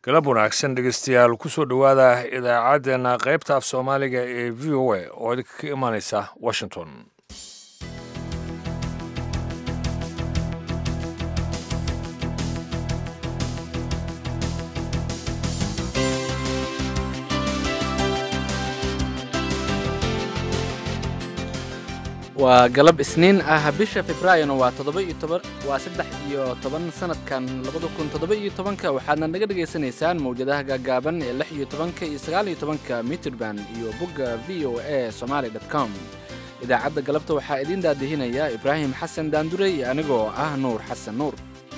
galab wanaagsan dhegeystayaal kusoo dhowaada idaacaddeenna qaybta af soomaaliga ee v o a oo idinka ka imaaneysa washington waa galab isniin ah bisha februaarina waa toddoba iyo toban waa saddex iyo toban sanadkan labada kun toddoba iyo tobanka waxaadna naga dhagaysanaysaan mawjadaha gaagaaban ee lix iyo tobanka iyo sagaal iyo tobanka mitrband iyo bogga v o a somaali dot com idaacadda galabta waxaa idiin daadihinaya ibraahim xasan daandure iyo anigoo ah nuur xasan nuur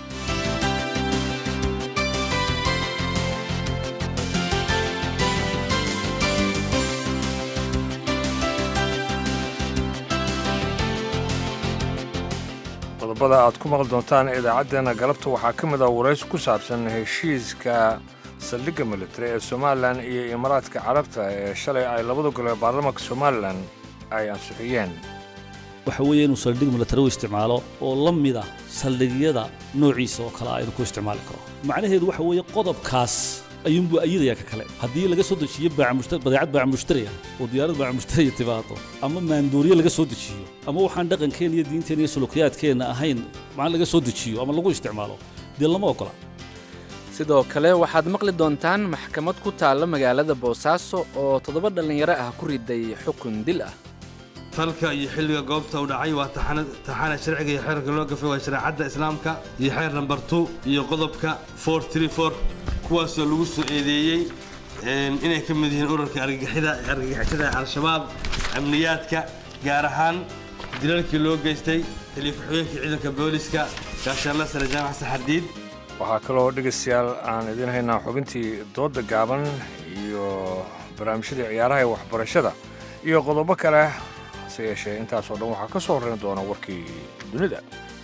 qodobada aad ku maqli doontaan idaacaddeenna galabta waxaa ka mid ah waraysi ku saabsan heshiiska saldhigga militari ee somalilan iyo imaaraadka carabta ee shalay ay labada gole baarlamaanka somalilan ay ansixiyeen waxa weeye inuu saldhig milatari u isticmaalo oo la mid ah saldhigyada noociisa oo kale ah inuu ku isticmaali karo macnaheedu waxa weeye qodobkaas ayuunbuu ayadayaa ka kale haddii laga soo dejiyo badeecad baaca mushtariya oo diyaarad baaca mushtariya timaado ama maandooriye laga soo dejiyo ama waxaan dhaqankeenna iyo diinteenna iyo sulukiyaadkeenna ahayn macna laga soo dejiyo ama lagu isticmaalo dee lama ogola sidoo kale waxaad maqli doontaan maxkamad ku taalla magaalada boosaaso oo toddoba dhallinyaro ah ku riday xukun dil ah falka iyo xilliga goobta u dhacay waa taxana sharciga iyo xeerka loo gafay waa shareecadda islaamka iyo xeer nambar two iyo qodobka kuwaasoo lagu soo eedeeyey inay ka mid yihiin urarka argagixisada al-shabaab amniyaadka gaar ahaan dilalkii loo geystay taliya ku-xigeenka ciidanka booliska gaashaanla sare jaamac saxardiid waxaa kaloo dhegaystayaal aan idiin haynaa xubintii doodda gaaban iyo barnaamijyadii ciyaaraha ee waxbarashada iyo qodobo kale hase yeeshee intaasoo dhan waxaa ka soo horrayn doona warkii dunida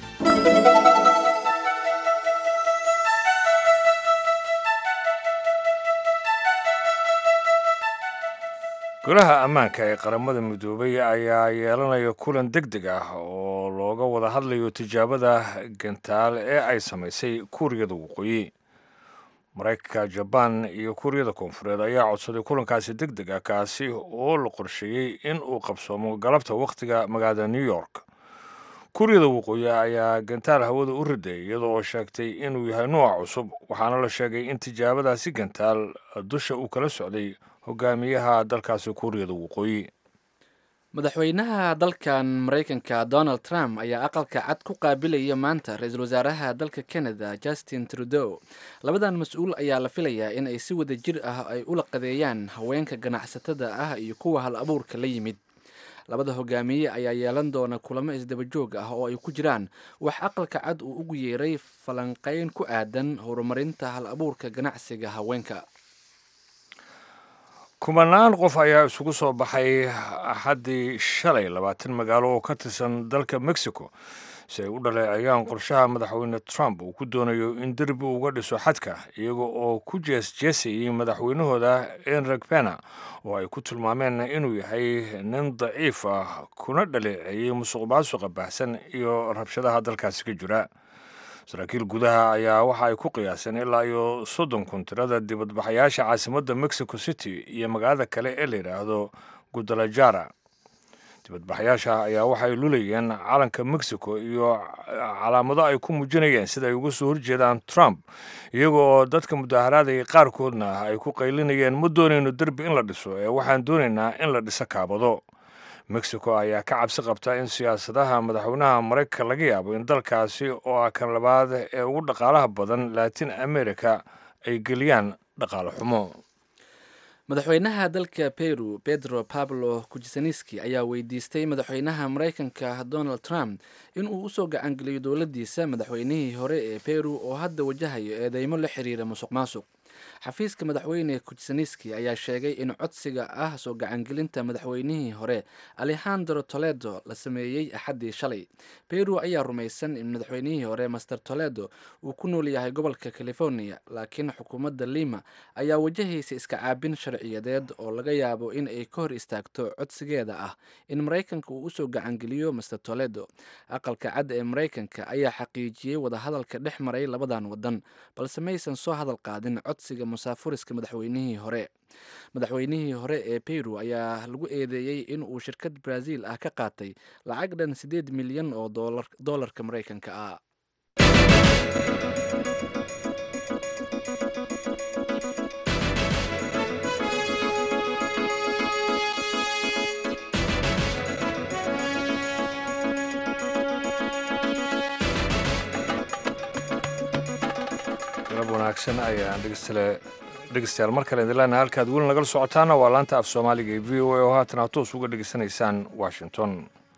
golaha ammaanka ee qaramada midoobay ayaa yeelanaya kulan deg deg ah oo looga wada hadlayo tijaabada gantaal ee ay samaysay kuuriyada waqooyi maraykanka jabaan iyo kuuriyada koonfureed ayaa codsaday kulankaasi deg deg ah kaasi oo la qorsheeyey in uu qabsoomo galabta wakhtiga magaalada new york kuuriyada waqooyi ayaa gantaal hawada u riday iyada oo sheegtay inuu yahay nuuca cusub waxaana la sheegay in tijaabadaasi gantaal dusha uu kala socday hogaamiyaha dalkaasi kuuriyada waqooyi madaxweynaha dalkan maraykanka donald trump ayaa aqalka cad ku qaabilaya maanta ra-iisul wasaaraha dalka canada justin trudeau labadan mas-uul ayaa la filayaa in ay si wada jir ah ay ula qadeeyaan haweenka ganacsatada ah iyo kuwa hal abuurka la yimid labada hogaamiye ayaa yeelan doona kulamo isdabajoog ah oo ay ku jiraan wax aqalka cad uu ugu yeeray falanqeyn ku aadan horumarinta hal abuurka ganacsiga haweenka kumanaan qof ayaa isugu soo baxay axaddii shalay labaatan magaalo oo ka tirsan dalka mexico si ay u dhaleeceeyaan qorshaha madaxweyne trump uu ku doonayo in derbi uga dhiso xadka iyaga oo ku jeesjeesayay madaxweynahooda enrik pena oo ay ku tilmaameen inuu yahay nin daciif ah kuna dhaleeceeyey musuq maasuqa baahsan iyo rabshadaha dalkaasi ka jira saraakiil gudaha ayaa waxa ay ku qiyaaseen ilaa iyo soddon kun tirada dibadbaxayaasha caasimadda mexico city iyo magaalada kale ee la yidhaahdo gudalajara dibadbaxayaasha ayaa waxay lulayeen calanka mexico iyo calaamado ay ku muujinayeen sida ay uga soo horjeedaan trump iyaga oo dadka mudaharaadaya qaarkoodna ay ku qaylinayeen ma doonayno derbi in la dhiso ee waxaan doonaynaa in la dhiso kaabado mexico ayaa ka cabsi qabta in siyaasadaha madaxweynaha maraykanka laga yaabo in dalkaasi oo ah kan labaad ee ugu dhaqaalaha badan latin america ay geliyaan dhaqaale xumo madaxweynaha dalka peru pedro pablo kujisaneski ayaa weydiistay madaxweynaha maraykanka donald trump in uu usoo gacangeliyo dowladdiisa madaxweynihii hore ee peru oo hadda wajahayo eedeymo la xiriira musuq maasuq xafiiska madaxweyne kujisaneski ayaa sheegay in codsiga ah soo gacangelinta madaxweynihii hore alexandro toledo la sameeyey axaddii shalay peru ayaa rumaysan in madaxweynihii hore master toledo uu ku nool yahay gobolka california laakiin xukuumadda lima ayaa wajahaysa iska caabin sharciyadeed oo laga yaabo in ay ka hor istaagto codsigeeda ah in maraykanka uu usoo gacangeliyo master toledo aqalka cad ee maraykanka ayaa xaqiijiyey wadahadalka dhex maray labadan wadan balse maysan soo hadal qaadin codsi codsiga musaafuriska madaxweynihii hore madaxweynihii hore ee peru ayaa lagu eedeeyey in uu shirkad brazil ah ka qaatay lacag dhan siddeed milyan oo doolarka maraykanka ah galab wanaagsan ayaan dhegestale dhegestayaal mar kale idin leenahay halkaad weli nagala socotaana waa laanta af soomaaliga ee v o a oo haatan aad toos uga dhegeysanaysaan washington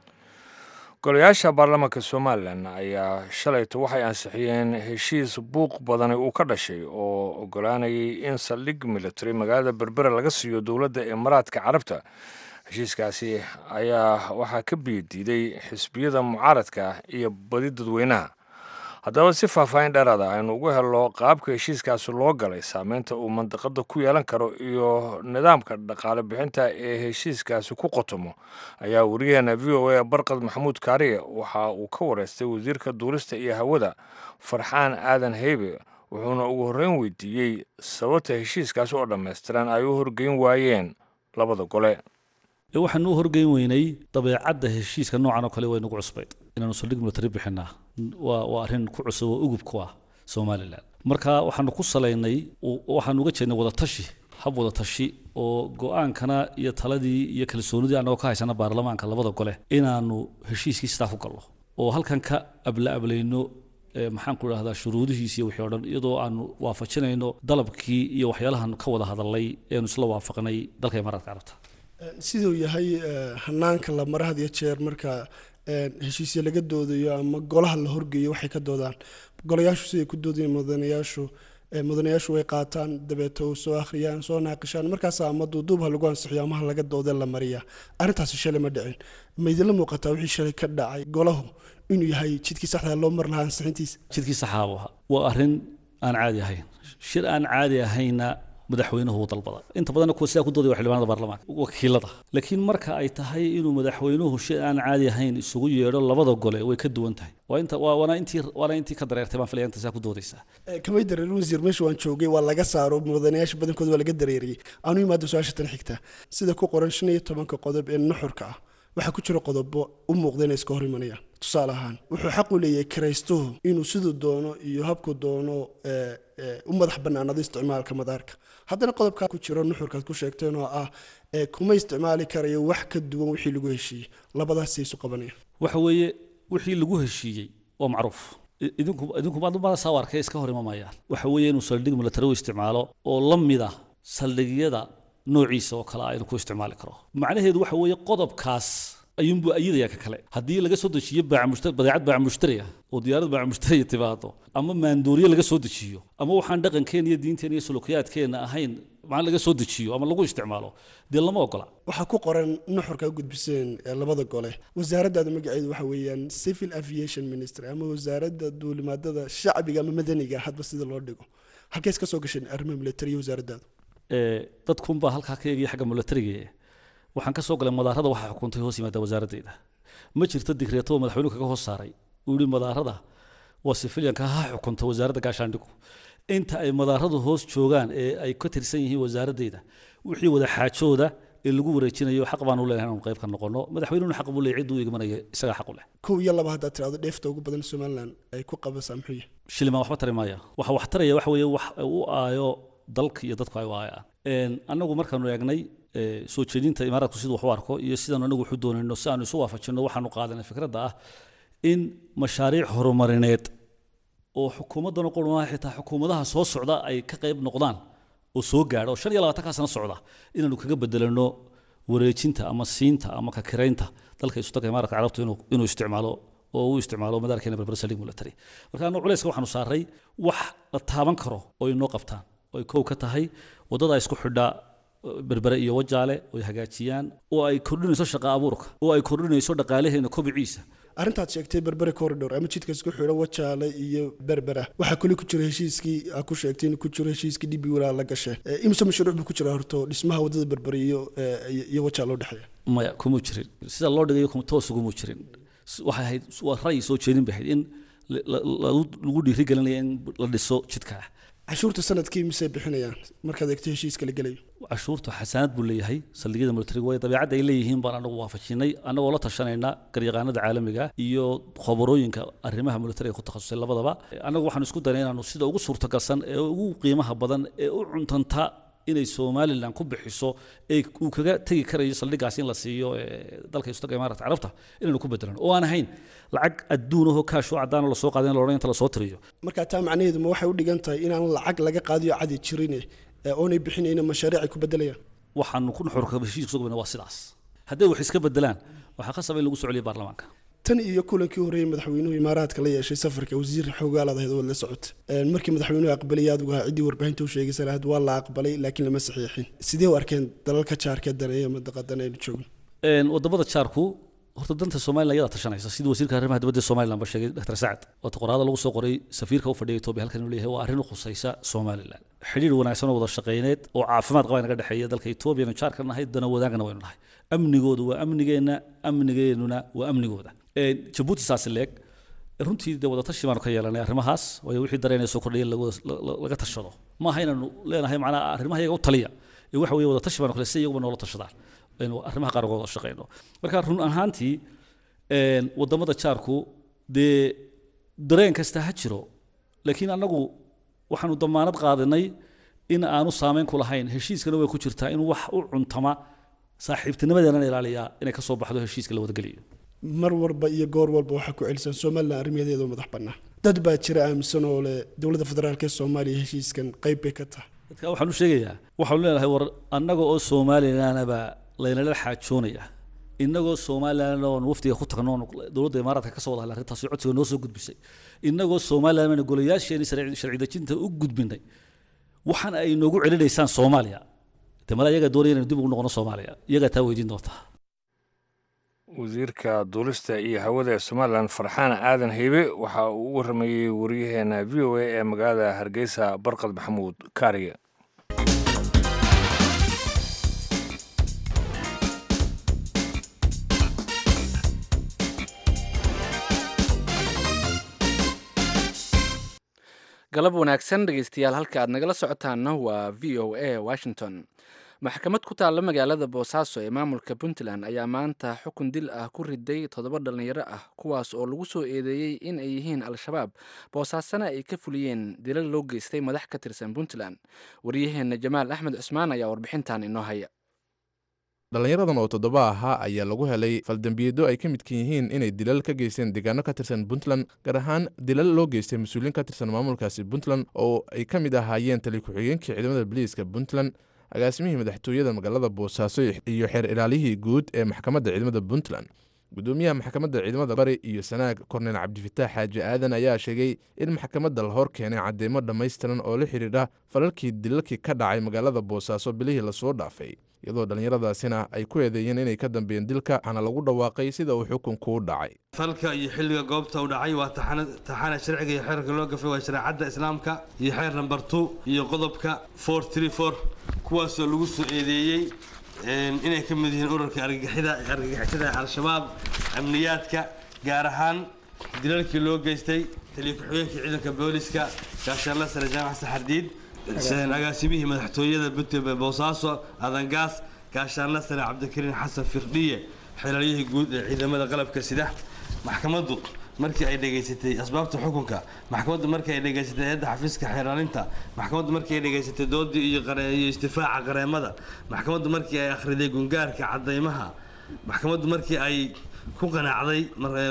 golayaasha baarlamaanka somalilan ayaa shalayto waxay ansixiyeen heshiis buuq badani uu ka dhashay oo ogolaanayay in saldhig military magaalada berbera laga siiyo dowladda imaaraadka carabta heshiiskaasi ayaa waxaa ka biyadiiday xisbiyada mucaaradka iyo badi dadweynaha haddaba si faahfaahin dheeraada aynu ugu helno qaabka heshiiskaasi loo galay saameynta uu mandaqada ku yeelan karo iyo nidaamka dhaqaale bixinta ee heshiiskaasi ku qotomo ayaa wariyaheena v o a barqad maxamuud kaariye waxa uu ka wareystay wasiirka duulista iyo hawada farxaan aadan heybe wuxuuna ugu horreyn weydiiyey sababta heshiiskaasi oo dhammaystiran ay u horgeyn waayeen labada gole waxaanu u horgeyn weynay dabeecadda heshiiska noocan oo kale waynagu cusbayd inaanu saldhig military bixinaa waa waa arrin ku cusub oo ugub ku ah somalilan marka waxaanu ku salaynay waxaanu uga jeednay wadatashi hab wadatashi oo go-aankana iyo taladii iyo kalsoonidii annagoo ka haysana baarlamaanka labada gole inaanu heshiiskii sidaa ku galno oo halkan ka abla ablayno maxaan ku idhahdaa shuruudihiisi iyo wixii o dhan iyadoo aanu waafajinayno dalabkii iyo waxyaalahan ka wada hadalnay eanu isla waafaqnay dalka imaaraadka carabta siduu yahay hanaanka la mara had iyo jeer marka heshiisya laga doodayo ama golaha la horgeeyo waxay ka doodaan golayaashu siday ku doodayeen mudanayaashu mudanayaashu way qaataan dabeeto soo akhriyaan soo naaqishaan markaas ama duuduubha lagu ansixiyo amaha laga doodee la mariyaa arrintaasi shalay ma dhicin ma idinla muuqataa wixii shalay ka dhacay golahu inuu yahay jidkii saxda loo mar lahaa ansixintiisa jidkii saxaaba waa arrin aan caadi ahayn shir aan caadi ahayna madaxweynuhu uu dalbada inta badanna kuwa sidaa ku doodaya waa xildhibaanada baarlamaanka wakiilada laakiin marka ay tahay inuu madaxweynuhu shay aan caadi ahayn isugu yeedho labada gole way ka duwan tahay waa inta waa waana intii waana intii ka dareertay baan filaya inta saa ku doodaysaa kamay dareerin wasiir meesha waan joogay waa laga saaro mudanayaasha badankooda waa laga dareeriyey aanu imaado su-aasha tan xigta sida ku qoran shan iyo tobanka qodob ee nuxurka ah waxaa ku jira qodobo u muuqda inay iska hor imanayaan tusaale ahaan wuxuu xaq u leeyahay kiraystuhu inuu siduu doono iyo habku doono u madax bannaanado isticmaalka madaarka haddana qodobkaa ku jiro nuxurkaad ku sheegteen oo ah kuma isticmaali karayo wax ka duwan wixii lagu heshiiyey labadaasay isu qabanayaan waxa weeye wixii lagu heshiiyey waa macruuf idinku idinku maadumada saa arkay iska hor imamayaan waxa weeye inuu saldhig military u isticmaalo oo la mid ah saldhigyada noociisa oo kale ah inuu ku isticmaali karo macnaheedu waxa weeye qodobkaas ayuunbuu ayidaya ka kale haddii laga soo dejiyo badeecad baac mushtari ah oo diyaarad baac mushtari timaado ama maandooriye laga soo dejiyo ama waxaan dhaqankeena iyo diinteena iyo sulukiyaadkeena ahayn macna laga soo dejiyo ama lagu isticmaalo dee lama ogola waxaa ku qoran nuxurka gudbiseen labada gole wasaaraddaada magaceedu waxa weeyaan civil aviation ministry ama wasaaradda duulimaadada shacbiga ama madaniga hadba sida loo dhigo halkees ka soo gasheen arrimaha military iyo wasaaraddaadu dadkunbaa halkaa ka eegaya xagga militariga waxaan ka soo galay madaarada waxaa xukuntay hoos yimaada wasaaraddeeda ma jirto digreeto oo madaxweynuhu kaga hoos saaray uu yihi madaarada waa sifilyanka ha xukunta wasaaradda gaashaandhigu inta ay madaaradu hoos joogaan ee ay ka tirsan yihiin wasaaraddeeda wixii wada xaajooda ee lagu wareejinayo xaq baan u leenahay inaanu qayb ka noqono madaxweynuhuna xaq buu leeyahay cidduu igmanaya isagaa xaq u leh kow iyo laba haddaad tirahdo dheefta ugu badan somaliland ay ku qabasaa muxuu yahay shilimaan waxba tari maaya waxa wax taraya waxa weeye wax u aayo dalka iyo dadku ay u aayaan annagu markaanu eegnay soo jeedinta imaaraadku siduu wax u arko iyo sidaanu anagu waxu doonayno si aanu isu waafajinno waxaanu qaadanay fikradda ah in mashaariic horumarineed oo xukuumaddan qurmaha xitaa xukuumadaha soo socda ay ka qayb noqdaan oo soo gaadha oo shan iyo labaatankaa sano socda inaanu kaga bedelano wareejinta ama siinta ama ka kiraynta dalka isultanka imaaraadka carabtu inuu inuu isticmaalo oo uu isticmaalo madaarkeena berbera saldhig military marka anu culayska waxaanu saaray wax la taaban karo oo inoo qabtaan oo ay kow ka tahay waddada isku xidhaa berbere iyo wajaale oo ay hagaajiyaan oo ay kordhinayso shaqa abuurka oo ay kordhinayso dhaqaalaheena kobiciisa arrintaad sheegtay berbere corridor ama jidka isku xidho wajaale iyo berbera waxaa kuli ku jira heshiiskii aa ku sheegtay inuu ku jiro heshiiskii dhibi walaa la gashe imise mashruuc buu ku jira horto dhismaha waddada berbere iyo iyo wajaale u dhexeeya maya kuma jirin sida loo dhigayo toos uguma jirin waxay ahayd waa ra'yi soo jeedin bay ahayd in lagu dhiirigelinaya in la dhiso jidka cashuurta sanadkii misey bixinayaan markaad eegto heshiiska la gelayo cashuurtu xasaanad buu leeyahay saldhigyada militariga way dabeecadda ay leeyihiin baan anagu waafajinay annagoo la tashanayna garyaqaanada caalamiga iyo khabarooyinka arrimaha militariga ku takhasusay labadaba annagu waxaanu isku daynay inaanu sida ugu suurtagalsan ee ugu qiimaha badan ee u cuntanta inay somalilan ku bixiso ee uu kaga tegi karayo saldhigaas in la siiyo dalka istaga imaarata carabta inaynu ku bedelan oo aan ahayn lacag adduunahoo kaash oo caddaanoo lasoo qaaday in la odhan inta lasoo tiriyo marka taa macnaheedu ma waxay u dhigan tahay inaan lacag laga qaadiyo cadi jirine oonay bixinayna mashaariic ay ku bedelayaan waxaanu ku nuxurka heshiiska soo gabana waa sidaas hadday wax iska bedelaan waxaa khasaba in lagu soo celiyo baarlamaanka tan iyo kulankii horreeyey madaxweynuhu imaaraadka la yeeshay safarka wasiir xoogaalaad ahayd waad la socota markii madaxweynuhu aqbalay adigu ahaa ciddii warbaahinta u sheegaysa lahayd waa la aqbalay laakiin lama saxiixin sidee u arkeen dalalka jaarka daneeya madaqadan aynu joogno wadamada jaarku horta danta somalilan iyadaa tashanaysa sidii wasiirka arrimaha dibadda somalilan ba sheegay dr sacad waata qoraada lagu soo qoray safiirka u fadhiya etoobiya halkan inuu leeyahay waa arrin u khusaysa somalilan xidhiir wanaagsan oo wada shaqayneed oo caafimaad qaba naga dhexeeya dalka etoobiyana jaarka nahay dana wadaagana waynu nahay amnigoodu waa amnigeenna amnigeennuna waa amnigooda jabuuti saasi leeg runtii dee wadatashi baanu ka yeelanay arrimahaas waayo wixii dareenaya soo kordhaya laga tashado maaha inaanu leenahay macnaha arrimaha iyaga u taliya ee waxa weeye wadatashi baanu kale si iyaguba noola tashadaan aynu arrimaha qaar uga wada shaqayno marka run ahaantii wadamada jaarku dee dareen kasta ha jiro laakiin annagu waxaanu damaanad qaadanay in aanu saameyn ku lahayn heshiiskana way ku jirtaa in wax u cuntama saaxiibtinimadeena ilaaliyaa inay ka soo baxdo heshiiska la wadageliyo mar walba iyo goor walba waxaa ku celisan somalilan arrimaheeda oo madax bannaan dad baa jira aaminsan oo leh dowladda federaalk ee soomaaliya heshiiskan qayb bay ka tahay dadka waxaan u sheegayaa waxaanu leenahay war annaga oo somalilanaba laynala xaajoonaya innagoo somalilan oon wafdiga ku tagno oon dowladda imaaraadka ka soo wada hadlay arrintaasi codsiga noo soo gudbisay innagoo somalilan bana golayaasheeni sharci dejinta u gudbinay waxaan ay noogu celinaysaan soomaaliya de mala iyagaa doonaya inaynu dib ugu noqono soomaaliya iyagaa taa weydiin doontaa wasiirka duulista iyo hawada ee somalilan farxaan aadan heybe waxa uu u waramayey wariyaheena v o a ee magaalada hargeysa barqad maxamuud kaariye galab wanaagsan dhegeystayaal halka aad nagala socotaanna waa v o a washington maxkamad ku taalla magaalada boosaaso ee maamulka puntland ayaa maanta xukun dil ah ku riday toddoba dhallinyaro ah kuwaas oo lagu soo eedeeyey in ay yihiin al-shabaab boosaasana ay ka fuliyeen dilal loo geystay madax ka tirsan puntland waryaheena jamaal axmed cusmaan ayaa warbixintan inoo haya dhallinyaradan oo toddoba ahaa ayaa lagu helay faldembiyeedyo ay ka midkan yihiin inay dilal ka geysteen deegaano ka tirsan puntland gaar ahaan dilal loo geystay mas-uuliyiin ka tirsan maamulkaasi puntland oo ay ka mid ahaayeen tali ku-xigeenkii ciidamada boliiska puntland agaasimihii madaxtooyada magaalada boosaaso iyo xeer ilaalihii guud ee maxkamadda ciidamada puntland gudoomiyaha maxkamadda ciidamada bari iyo sanaag korneel cabdifataax xaaji aadan ayaa sheegay in maxkamadda la hor keenay cadeymo dhammaystiran oo la xidhiidha falalkii dilalkii ka dhacay magaalada boosaaso bilihii lasoo dhaafay iyadoo dhallinyaradaasina ay ku eedeeyeen inay ka dambeeyeen dilka waxaana lagu dhawaaqay sida uu xukunku u dhacay falka iyo xilliga goobta u dhacay waa taxana sharciga iyo xeerka loo gafay waa shareecadda islaamka iyo xeer namber two iyo qodobka four tree four kuwaasoo lagu soo eedeeyey inay ka mid yihiin ururka argagixisada al-shabaab amniyaadka gaar ahaan dilalkii loo geystay taliya ku-xigeenkii ciidanka booliska gaashaanla sare jaamac saxardiid agaasimihii madaxtooyada boosaaso adangaas gaashaanla sare cabdikariin xasan firdhiye xeelalyihii guud ee ciidamada qalabka sida maxkamaddu markii ay dhegaysatay asbaabta xukunka maxkamaddu markii ay dhegaysatay hay-adda xafiiska xeeraalinta maxkamaddu markii ay dhegaysatay doodii iyo iyo istifaaca qareemada maxkamaddu markii ay akhriday gungaarka cadaymaha maxkamaddu markii ay ku qanacday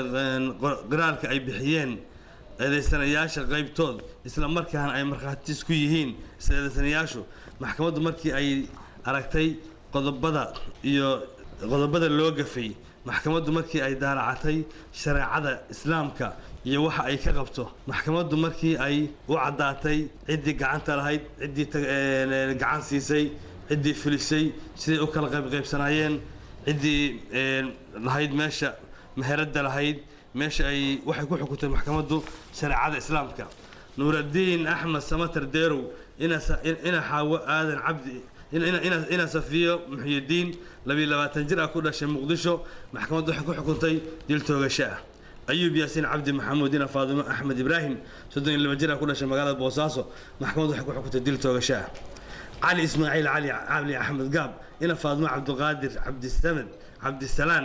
qiraalka ay bixiyeen eedaysanayaasha qaybtood isla markaana ay markhaatiis ku yihiin isla eedaysanayaashu maxkamaddu markii ay aragtay qodobada iyo qodobada loo gafay maxkamaddu markii ay daaracatay shareecada islaamka iyo waxa ay ka qabto maxkamaddu markii ay u caddaatay ciddii gacanta lahayd ciddii gacan siisay ciddii filisay siday u kala qaybqaybsanaayeen ciddii lahayd meesha meheradda lahayd meesha ay waxay ku xukuntay maxkamaddu shareecada islaamka nuuraddiin axmed samatar deerow ina xaawo aadan cabdi ina safiyo muxyidiin labiyo labaatan jir ah ku dhashay muqdisho maxkamaddu waxay ku xukuntay dil toogasho ah ayuub yaasiin cabdi maxamuud ina faadumo axmed ibraahim soddon iyo laba jir ah ku dhashay magaalada boosaaso maxkamaddu waxay ku xukuntay dil toogasho ah cali ismaaciil cali cali axmed gaab ina faadumo cabdiqaadir cabdisamed cabdisalaan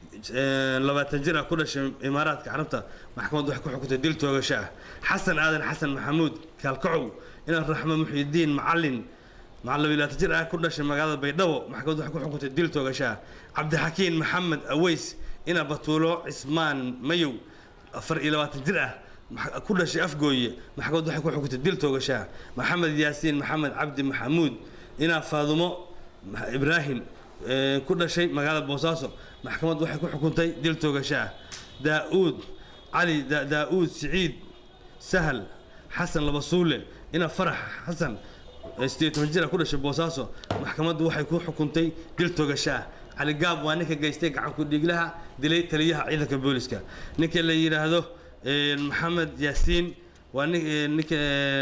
labaatan jir ah ku dhashay imaaraadka carabta maxkamaddu waxay ku xukuntay dil toogasho ah xasan aadan xasan maxamuud kaalkacow ina raxmo muxiidiin macalin labaatan jir ah ku dhashay magaalada baydhabo maxkamaddu waxay ku xukuntay dil toogasho ah cabdixakiin maxamed aweys ina batuulo cismaan mayow afar iyo labaatan jir ah ku dhashay afgooye maxkamaddu waxay ku xukuntay dil toogasho ah maxamed yaasiin maxamed cabdi maxamuud ina faadumo ibraahim ku dhashay magaalada boosaaso maxkamaddu waxay ku xukuntay dil toogasho ah daauud cali daauud siciid sahal xasan labasuule ina farax xasan sideed toban jir ah ku dhashay boosaaso maxkamaddu waxay ku xukuntay dil toogasho ah cali gaab waa ninka geystay gacanku dhiiglaha dilay taliyaha ciidanka booliska ninka la yidhaahdo maxamed yaasiin waa ninka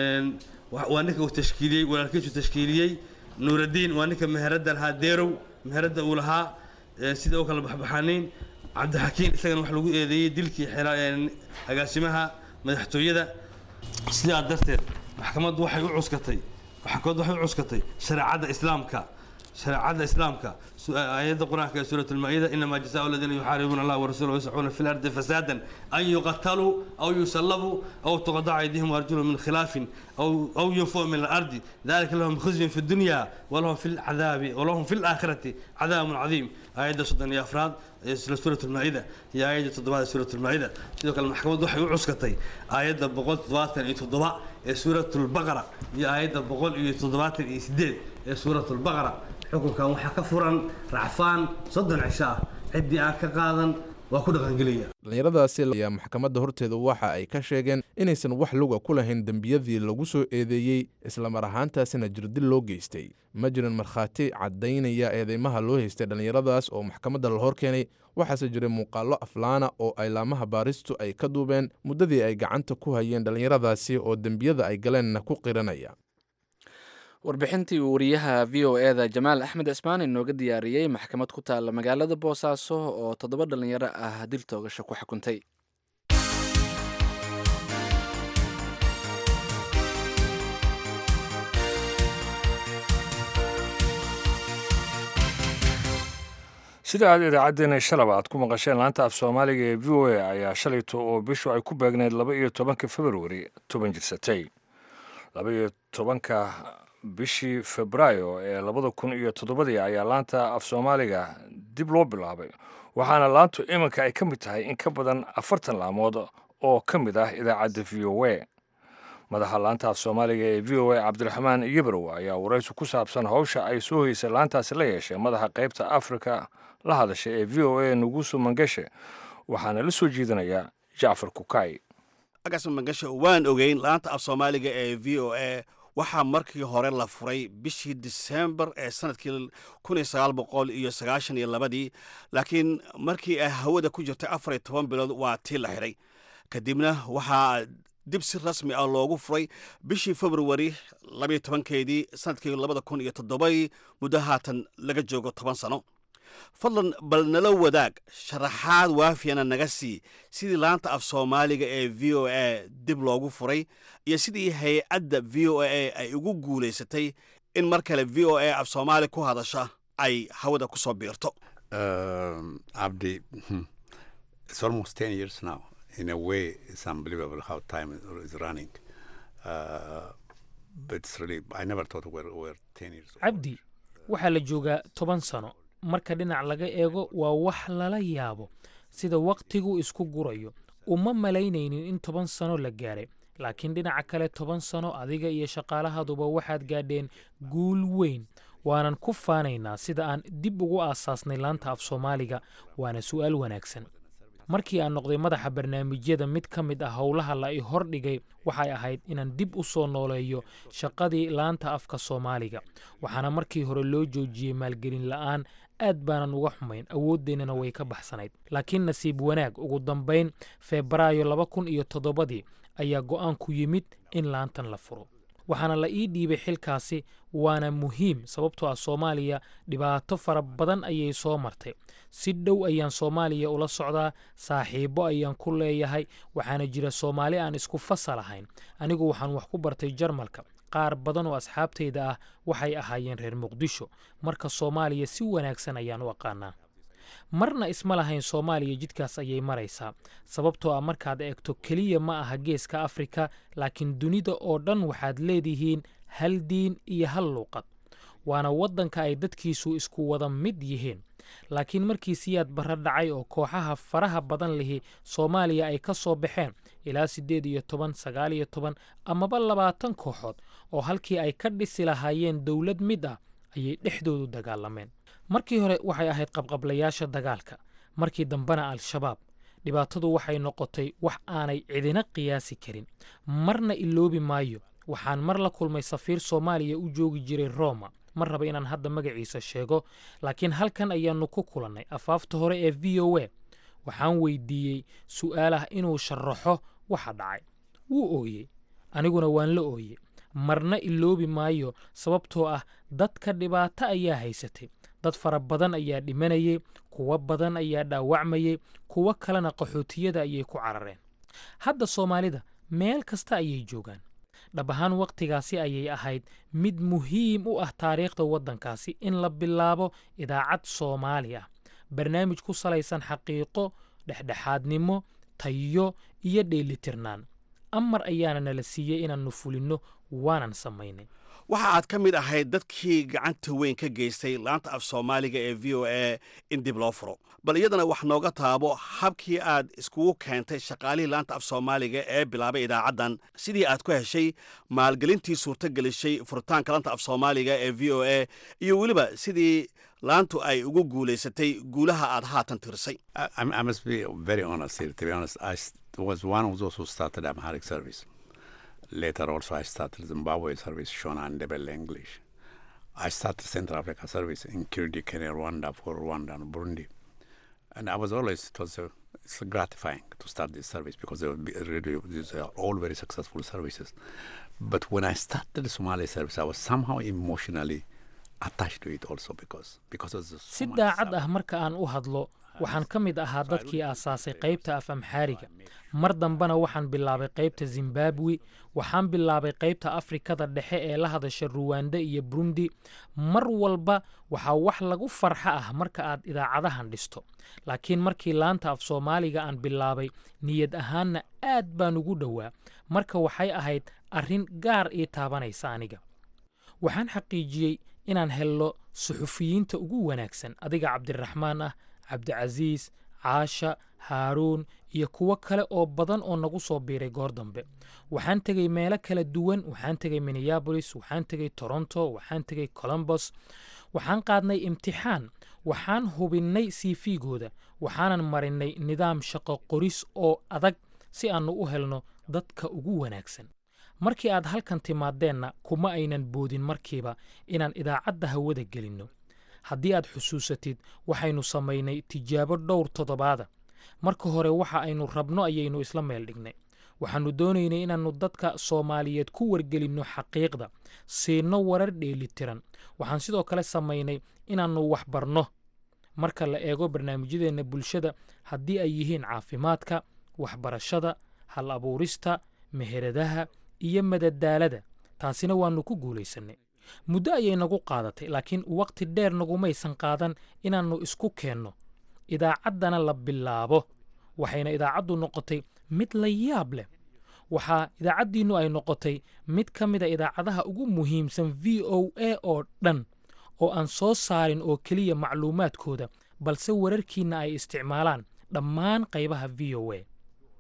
waa ninka uu tashkiiliyey walaalkiisu tashkiiliyey nuuraddiin waa ninka meherada lahaa deerow meherada uu lahaa sida u kala baxbaxaanayn cabdixakiin isagana wax lagu eedeeyey dilkii agaasimaha madaxtooyada sidaa darteed maxkamaddu waxay u cuskatay maxkamaddu waxay u cuskatay shareecadda islaamka shareecadda islaamka aayadda qur-aanka ee suurat almaa-ida inamaa jazaau aladiina yuxaaribuuna allah warasulahu yascuuna fi lardi fasaadan an yuqataluu aw yusallabuu aw tuqadaca aydihim waarjulhum min khilaafin aw yunfuu min alardi dalika lahum khizyun fi dunya walahum fi lcadaabi walahum fi laakhirati cadaabun cadiim aayadda soddon iyo afraad ee suurat almaa-ida iyo aayadda toddobaad ee suurat almaa-ida sidoo kale maxkamaddu waxay u cuskatay aayadda boqol toddobaatan iyo toddoba ee suurat lbaqara iyo aayadda boqol iyo toddobaatan iyo sideed ee suurat lbaqara xukunkan waxaa ka furan racfaan soddon cisho ah ciddii aan ka qaadan waa ku dhaqangelaya dhallinyaradaasi ayaa maxkamadda horteeda waxa ay ka sheegeen inaysan wax luga ku lahayn dembiyadii lagu soo eedeeyey islamar ahaantaasina jirdil loo geystay ma jirin markhaati caddaynaya eedeymaha loo haystay dhallinyaradaas oo maxkamadda la hor keenay waxaase jiray muuqaallo aflaana oo aylaamaha baaristu ay ka duubeen muddadii ay gacanta ku hayeen dhallinyaradaasi oo dembiyada ay galeenna ku qiranaya warbixintii uu wariyaha v o e da jamaal axmed cismaan inooga diyaariyey maxkamad ku taalla magaalada boosaaso oo toddoba dhallinyaro ah dil toogasho ku xukuntay sida aad idaacaddeenna shalaba aad ku maqasheen laanta af soomaaliga ee v o a ayaa shalayto oo bishu ay ku beegneyd laba iyo tobanka februari toban jirsatay laba iyo tobanka bishii febraayo ee labada kun iyo toddobadii ayaa laanta af soomaaliga dib loo bilaabay waxaana laantu iminka ay ka mid tahay in ka badan afartan laamood oo ka mid ah idaacadda v o a madaxa laanta af soomaaliga ee v o a cabdiraxmaan yibrow ayaa waraysi ku saabsan howsha ay soo hoysay laantaasi la yeeshay madaxa qaybta afrika la hadasha ee v o a nugusu mangeshe waxaana la soo jeedinayaa jacfar kukay agas mangashe waan ogeyn laanta af soomaaliga ee v o a waxaa markii hore la furay bishii disembar ee sanadkii kun iyo sagaal boqol iyo sagaashan iyo labadii laakiin markii ay hawada ku jirtay afar iyo toban bilood waa tii la xidhay kadibna waxaa dib si rasmi ah loogu furay bishii februari labayo tobankeedii sanadkii labada kun iyo toddobadii muddo haatan laga joogo toban sano fadlan bal nala wadaag sharaxaad waafiyana naga sii sidii laanta af soomaaliga ee v o a dib loogu furay iyo sidii hay-adda v o a ay ugu guulaysatay in mar kale v o a af soomaali ku hadasha ay hawada ku soo biirto Um, Abdi, it's almost 10 years now. In a way, it's unbelievable how time is- is running. Uh, but it's really, I never thought we're, we're 10 years old. cabdi waxaa la joogaa toban sano marka dhinac laga eego waa wax lala yaabo sida wakhtigu isku gurayo uma malaynaynin in toban sano la gaadhay laakiin dhinaca kale toban sano adiga iyo shaqaalahaduba waxaad gaadheen guul weyn waanan ku faanaynaa sida aan dib ugu aasaasnay laanta af soomaaliga waana su'aal wanaagsan markii aan noqday madaxa barnaamijyada mid ka mid ah howlaha la i hordhigay waxay ahayd inaan dib u soo nooleeyo shaqadii laanta afka soomaaliga waxaana markii hore loo joojiyey maalgelin la'aan aad baanan uga xumayn awooddeennana way ka baxsanayd laakiin nasiib wanaag ugu dambayn febraayo laba kun iyo toddobadii ayaa go'aanku yimid in laantan la furo waxaana la ii dhiibay xilkaasi waana muhiim sababtoo ah soomaaliya dhibaato fara badan ayay soo martay si dhow ayaan soomaaliya ula socdaa saaxiibbo ayaan ku leeyahay waxaana jira soomaali aan isku fasal ahayn anigu waxaan wax ku bartay jarmalka qaar badan oo asxaabtayda ah waxay ahaayeen reer muqdisho marka soomaaliya si wanaagsan ayaan u aqaanaa marna isma lahayn soomaaliya jidkaas ayay maraysaa sababtoo ah markaad eegto keliya ma aha geeska afrika laakiin dunida oo dhan waxaad leedihiin hal diin iyo hal luuqad waana waddanka ay dadkiisu isku wada mid yihiin laakiin markii siyaad barra dhacay oo kooxaha faraha badan lihi soomaaliya ay ka soo baxeen ilaa siddeed iyo toban sagaal iyo toban amaba labaatan kooxood oo halkii ay ka dhisi lahaayeen dowlad mid ah ayay dhexdoodu dagaalameen markii hore waxay ahayd qabqablayaasha dagaalka markii dambena al-shabaab dhibaatadu waxay noqotay wax aanay cidina qiyaasi karin marna iloobi maayo waxaan mar la kulmay safiir soomaaliya u joogi jiray roma ma raba inaan hadda magaciisa sheego laakiin halkan ayaannu ku kulannay afaafta hore ee v o a waxaan weydiiyey su'aalah inuu sharaxo waxa dhacay wuu ooyey aniguna waan la ooyey marna iloobi maayo sababtoo ah dadka dhibaato ayaa haysatay dad fara badan ayaa dhimanayay kuwo badan ayaa dhaawacmayay kuwo kalena qaxootiyada ayay ku carareen hadda soomaalida meel kasta ayay joogaan dhab ahaan wakhtigaasi ayay ahayd mid muhiim u ah taariikhda waddankaasi in la bilaabo idaacad soomaali ah barnaamij ku salaysan xaqiiqo dhexdhexaadnimo tayo iyo dheelitirnaan amar ayaana nala siiyey inaannu fulinno waanan samaynay waxa aad ka mid ahayd dadkii gacanta weyn ka geystay laanta af soomaaliga ee v o a in dib loo furo bal iyadana wax nooga taabo habkii aad iskugu keentay shaqaalihii laanta af soomaaliga ee bilaabay idaacaddan sidii aad ku heshay maalgelintii suurto gelisay furitaanka laanta af soomaaliga ee v o a iyo weliba sidii laantu ay ugu guulaysatay guulaha aad haatan tirisay I, I must be very honest here. To be honest, I s- was one of those who started Amharic service. Later, also, I started Zimbabwe service, Shona and Ndebele English. I started Central Africa service in Kirdi, Kenya, Rwanda, for Rwanda and Burundi. And I was always, it was uh, it's gratifying to start this service because they were be- really, these are all very successful services. But when I started the Somali service, I was somehow emotionally attached to it also because because of the si Somali daacad service. ah marka aan u hadlo waxaan ka mid ahaa dadkii aasaasay qaybta af amxaariga mar dambena waxaan bilaabay qaybta zimbabwe waxaan bilaabay qaybta afrikada dhexe ee la hadasha ruwanda iyo burundi mar walba waxaa wax lagu farxa ah marka aad idaacadahan dhisto laakiin markii laanta af soomaaliga aan bilaabay niyad ahaanna aad baan ugu dhowaa marka waxay ahayd arrin gaar ii taabanaysa aniga waxaan xaqiijiyey inaan helno suxufiyiinta ugu wanaagsan adiga cabdiraxmaan ah cabdicasiis caasha haaruun iyo kuwo kale oo badan oo nagu soo biiray goor dambe waxaan tegey meelo kala duwan waxaan tegey minneabolis waxaan tegey toronto waxaan tegey colombos waxaan qaadnay imtixaan waxaan hubinnay cv-gooda waxaanan marinnay nidaam shaqo qoris oo adag si aannu u helno dadka ugu wanaagsan markii aad halkan timaadeenna kuma aynan boodin markiiba inaan idaacadda hawada gelinno haddii aad xusuusatid waxaynu samaynay tijaabo dhowr toddobaada marka hore waxa aynu rabno ayaynu isla meel dhignay waxaannu doonaynay inaannu dadka soomaaliyeed ku wargelinno xaqiiqda siinno warar dheelitiran waxaan sidoo kale samaynay inaannu wax barno marka la eego barnaamijyadeenna bulshada haddii ay yihiin caafimaadka waxbarashada hal abuurista meheradaha iyo madadaalada taasina waannu ku guulaysannay muddo ayay nagu qaadatay laakiin wakhti dheer nagumaysan qaadan inaannu isku keenno idaacaddana la bilaabo waxayna idaacaddu noqotay mid la yaab leh waxaa idaacaddiinnu ay noqotay mid ka mida idaacadaha ugu muhiimsan v o a oo dhan oo aan soo saarin oo keliya macluumaadkooda balse wararkiinna ay isticmaalaan dhammaan qaybaha v o a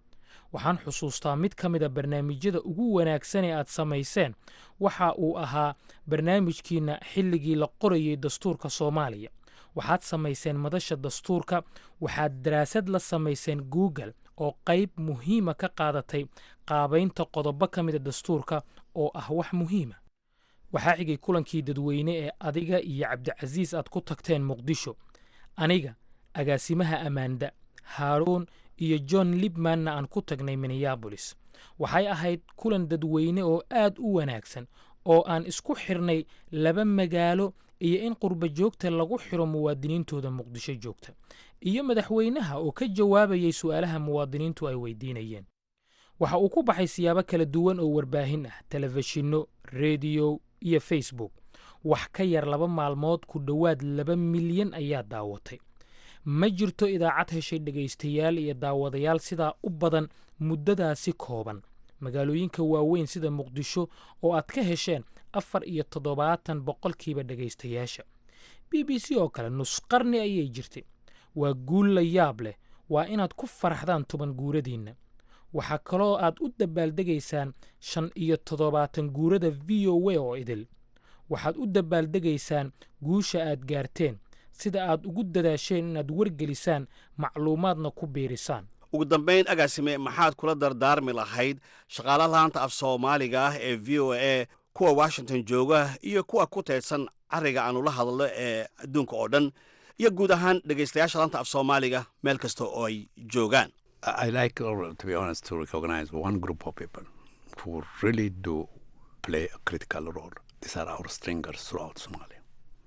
waxaan xusuustaa mid ka mida barnaamijyada ugu wanaagsan ee aad samayseen waxa uu ahaa barnaamijkiinna xilligii la qorayey dastuurka soomaaliya waxaad samayseen madasha dastuurka waxaad daraasad la samayseen google oo qayb muhiima ka qaadatay qaabaynta qodobo ka mida dastuurka oo ah wax muhiima waxaa xigay kulankii dadweyne ee adiga iyo cabdicasiis aad ku tagteen muqdisho aniga agaasimaha ammaanda haaruun iyo john libmanna aan ku tagnay minneabolis waxay ahayd kulan dadweyne oo aad u wanaagsan oo aan isku xirnay laba magaalo iyo in qurba joogta lagu xiro muwaadiniintooda muqdisho joogta iyo madaxweynaha oo ka jawaabayay su'aalaha muwaadiniintu ay weydiinayeen waxa uu ku baxay siyaabo kala duwan oo warbaahin ah telefishinno rediyo iyo facebook wax ka yar laba maalmood ku dhowaad laba milyan ayaa daawatay ma jirto idaacad heshay dhegaystayaal iyo daawadayaal sidaa u badan muddadaasi kooban magaalooyinka waaweyn sida muqdisho oo aad ka hesheen afar iyo toddobaatan boqolkiiba dhegaystayaasha b b c oo kale nusqarni ayay jirtay waa guul la yaab leh waa inaad ku faraxdaan toban guuradiinna waxaa kaloo aad u dabaaldegaysaan shan iyo toddobaatan guurada v o a oo idil waxaad u dabaaldegaysaan guusha aad gaarteen sida aad ugu dadaasheen inaad wargelisaan macluumaadna ku biirisaan ugu dambayn agaasime maxaad kula dardaarmi lahayd shaqaalaha laanta af soomaaliga ah ee v o a kuwa washington jooga iyo kuwa ku teedsan cariga aanu la hadalno ee adduunka oo dhan iyo guud ahaan dhegaystayaasha laanta af soomaaliga meel kasta oo ay joogaan I like, or to be honest, to recognize one group of people who really do play a critical role. These are our stringers throughout Somalia.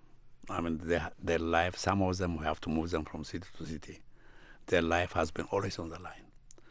I mean, they, their life, some of them, we have to move them from city to city. Their life has been always on the line.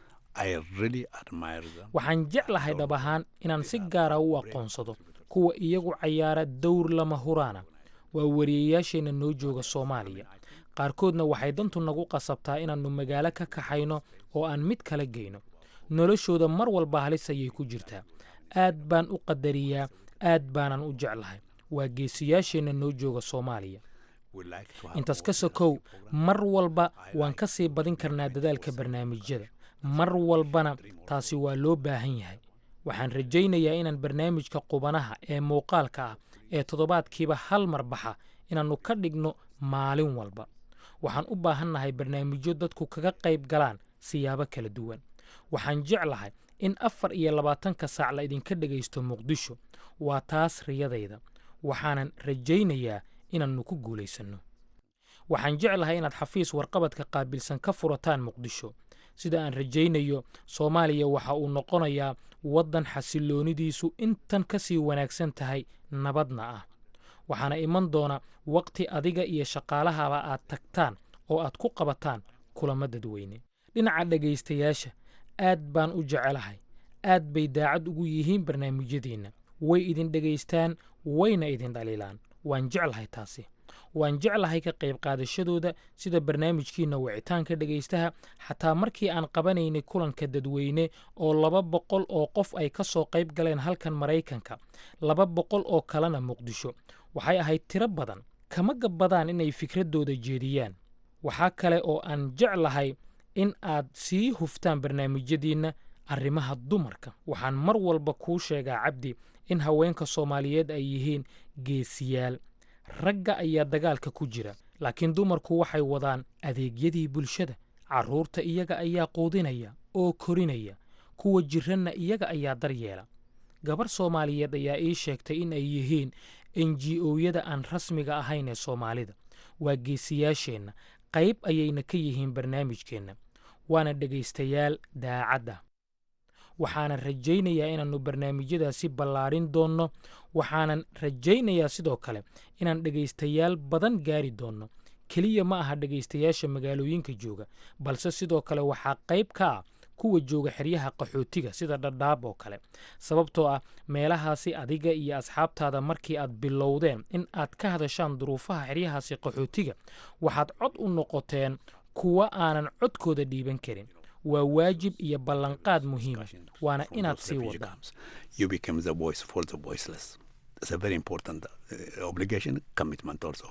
I really admire them. waxaan jeclahay dhab ahaan inaan si gaara u aqoonsado kuwa iyagu cayaara dowr lama huraana waa wariyayaasheenna noo jooga soomaaliya qaarkoodna waxay dantu nagu qasabtaa inaannu magaalo ka kaxayno oo aan mid kala geyno noloshooda mar walba halis ayay ku jirtaa aad baan u qadariyaa aad baanan u jeclahay waa geesiyaasheenna noo jooga soomaaliya We like to have intaas ka sokow mar walba waan ka sii badin karnaa dadaalka barnaamijyada mar walbana taasi waa loo baahan yahay waxaan rajaynayaa inaan barnaamijka qubanaha ee muuqaalka ah ee toddobaadkiiba hal mar baxa inaannu ka dhigno maalin walba waxaan u baahannahay barnaamijyo dadku kaga qayb galaan siyaabo kala duwan waxaan jeclahay in afar iyo labaatanka saac la idinka dhegaysto muqdisho waa taas riyadayda waxaanan rajaynayaa inaannu ku guulaysanno waxaan jeclahay inaad xafiis warqabadka qaabilsan ka furataan muqdisho sida aan rajaynayo soomaaliya waxa uu noqonayaa waddan xasilloonidiisu intan ka sii wanaagsan tahay nabadna ah waxaana iman doona waqti adiga iyo shaqaalahaba aad tagtaan oo aad ku qabataan kulamo dadweyne dhinaca dhegaystayaasha aad baan u jecelahay aad bay daacad ugu yihiin barnaamijyadeenna way idin dhegaystaan wayna idin dhaliilaan waan jeclahay taasi waan jeclahay ka qayb qaadashadooda sida barnaamijkiinna wicitaanka dhegaystaha xataa markii aan qabanaynay kulanka dadweyne oo laba boqol oo qof ay ka soo qayb galeen halkan maraykanka laba boqol oo kalena muqdisho waxay ahayd tiro badan kama gabbadaan inay fikraddooda jeediyaan waxaa kale oo aan jeclahay in aad sii huftaan barnaamijyadiinna arrimaha dumarka waxaan mar walba kuu sheegaa cabdi in haweenka soomaaliyeed ay yihiin geesiyaal ragga ayaa dagaalka ku jira laakiin dumarku waxay wadaan adeegyadii bulshada carruurta iyaga ayaa quudinaya oo korinaya kuwa jiranna iyaga ayaa daryeela gabar soomaaliyeed ayaa ii sheegtay in ay yihiin enji-ooyada aan rasmiga ahayn ee soomaalida waa geesiyaasheenna qayb ayayna ka yihiin barnaamijkeenna waana dhegaystayaal daacadda waxaanan rajaynayaa inaannu barnaamijyadaasi ballaarin doonno waxaanan rajaynayaa sidoo kale inaan dhegaystayaal badan gaari doonno keliya ma aha dhegaystayaasha magaalooyinka jooga balse sidoo kale waxaa qayb ka ah kuwa jooga xeryaha qaxootiga sida dhadhaab oo kale sababtoo ah meelahaasi adiga iyo asxaabtaada markii aad bilowdeen in aad ka hadashaan duruufaha xeryahaasi qaxootiga waxaad cod u noqoteen kuwa aanan codkooda dhiiban karin waa waajib iyo ballanqaad muhiima waana from inaad those sii refugee wadaan camps. You become the voice for the voiceless. It's a very important uh, obligation, commitment also.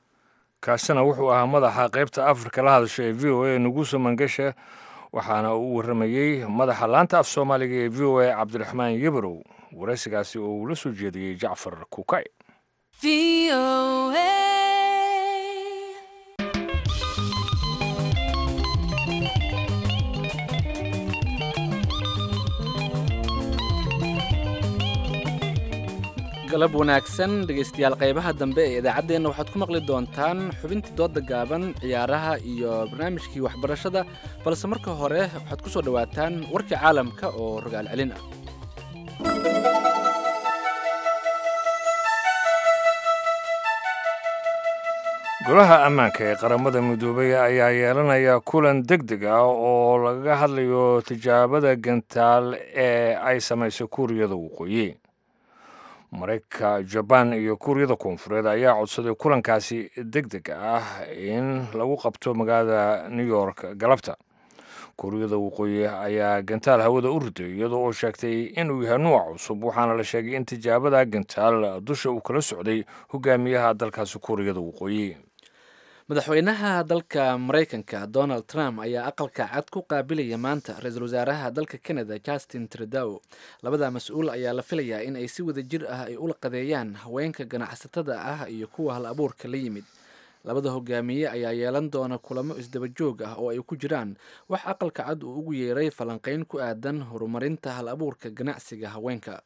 kaasina wuxuu ahaa madaxa qaybta afrika la hadasha ee v o a nuguso mangashe waxaana uu waramayey madaxa laanta af soomaaliga ee v o a cabdiraxmaan yebrow waraysigaasi oo uu la soo jeediyey jacfar kukay galab wanaagsan dhegaystayaal qaybaha dambe ee idaacaddeenna waxaad ku maqli doontaan xubintii dooda gaaban ciyaaraha iyo barnaamijkii waxbarashada balse marka hore waxaad ku soo dhowaataan warkii caalamka oo rogaal celin ah golaha ammaanka ee qaramada midoobay ayaa yeelanaya kulan deg deg ah oo lagaga hadlayo tijaabada gantaal ee ay samaysay kuuriyada waqooyi maraykanka jabaan iyo kuuriyada koonfureed ayaa codsaday kulankaasi deg deg ah in lagu qabto magaalada new york galabta kuuriyada waqooyi ayaa gantaal hawada u riday iyadoo oo sheegtay inuu yahay nuuc cusub waxaana la sheegay in tijaabada gantaal dusha uu kala socday hogaamiyaha dalkaasi kuuriyada waqooyi madaxweynaha dalka maraykanka donald trump ayaa aqalka cad ku qaabilaya maanta ra-iisul wasaaraha dalka canada justin trudow labada mas-uul ayaa la filayaa in ay si wada jir ah ay ula qadeeyaan haweenka ganacsatada ah iyo kuwa hal abuurka la yimid labada hogaamiye ayaa yeelan doona kulamo isdaba joog ah oo ay ku jiraan wax aqalka cad uu ugu yeeray falanqeyn ku aadan horumarinta hal abuurka ganacsiga haweenka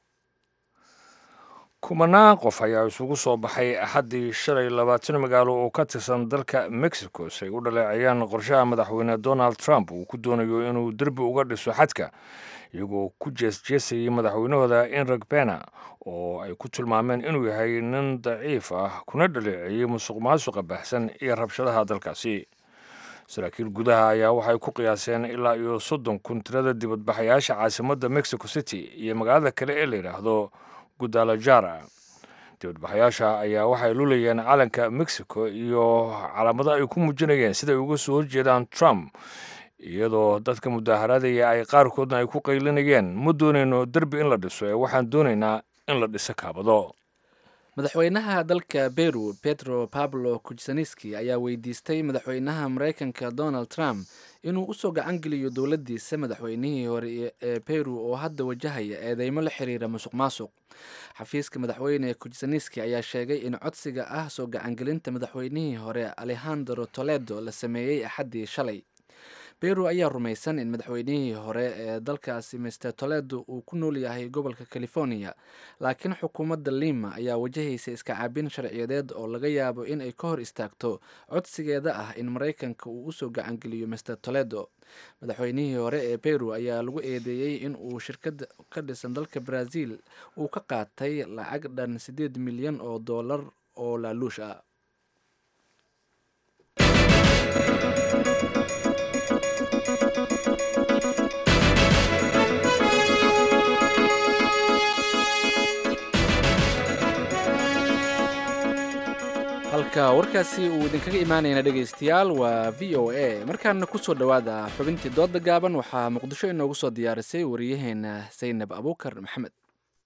kumanaan qof ayaa isugu soo baxay axaddii shalay labaatan magaalo oo ka tirsan dalka mexico si ay u dhaleecayaan qorshaha madaxweyne donald trump uu ku doonayo inuu derbi uga dhiso xadka iyagoo ku jeesjeesayay madaxweynahooda enrig bena oo ay ku tilmaameen inuu yahay nin daciif ah kuna dhaleeceeyey musuq maasuqa baxsan iyo rabshadaha dalkaasi saraakiil gudaha ayaa waxay ku qiyaaseen ilaa iyo soddon kun tirada dibadbaxayaasha caasimadda mexico city iyo magaalada kale ee la yidhaahdo gudalajara dibadbaxayaasha ayaa waxay lulayeen calanka mexico iyo calaamado ay ku muujinayeen siday uga soo horjeedaan trump iyadoo dadka mudaaharadaya ay qaarkoodna ay ku qaylinayeen ma doonayno derbi in la dhiso ee waxaan doonaynaa in la dhiso kaabado madaxweynaha dalka beru pedro pablo kucsaniski ayaa weydiistay madaxweynaha maraykanka donald trump inuu usoo gacan geliyo dowladdiisa madaxweynihii hore ee peru oo hadda wajahaya eedeymo la xiriira musuq maasuq xafiiska madaxweyne kucsaniski ayaa sheegay in codsiga ah soo gacangelinta madaxweynihii hore alejandro toledo la sameeyey axaddii shalay beru ayaa rumaysan in madaxweynihii hore ee dalkaasi mister toledo uu ku nool yahay gobolka california laakiin xukuumadda lima ayaa wajahaysa iska caabin sharciyadeed oo laga yaabo in ay ka hor istaagto codsigeeda ah in maraykanka uu usoo gacangeliyo mister toledo madaxweynihii hore ee beru ayaa lagu eedeeyey in uu shirkad ka dhisan dalka brazil uu ka qaatay lacag dhan siddeed milyan oo dollar oo laaluush ah halka warkaasi uu idinkaga imaanayna dhegaystayaal waa v o a markaana kusoo dhowaada xubintii dooda gaaban waxaa muqdisho inoogu soo diyaarisay wariyaheena saynab abuukar maxamed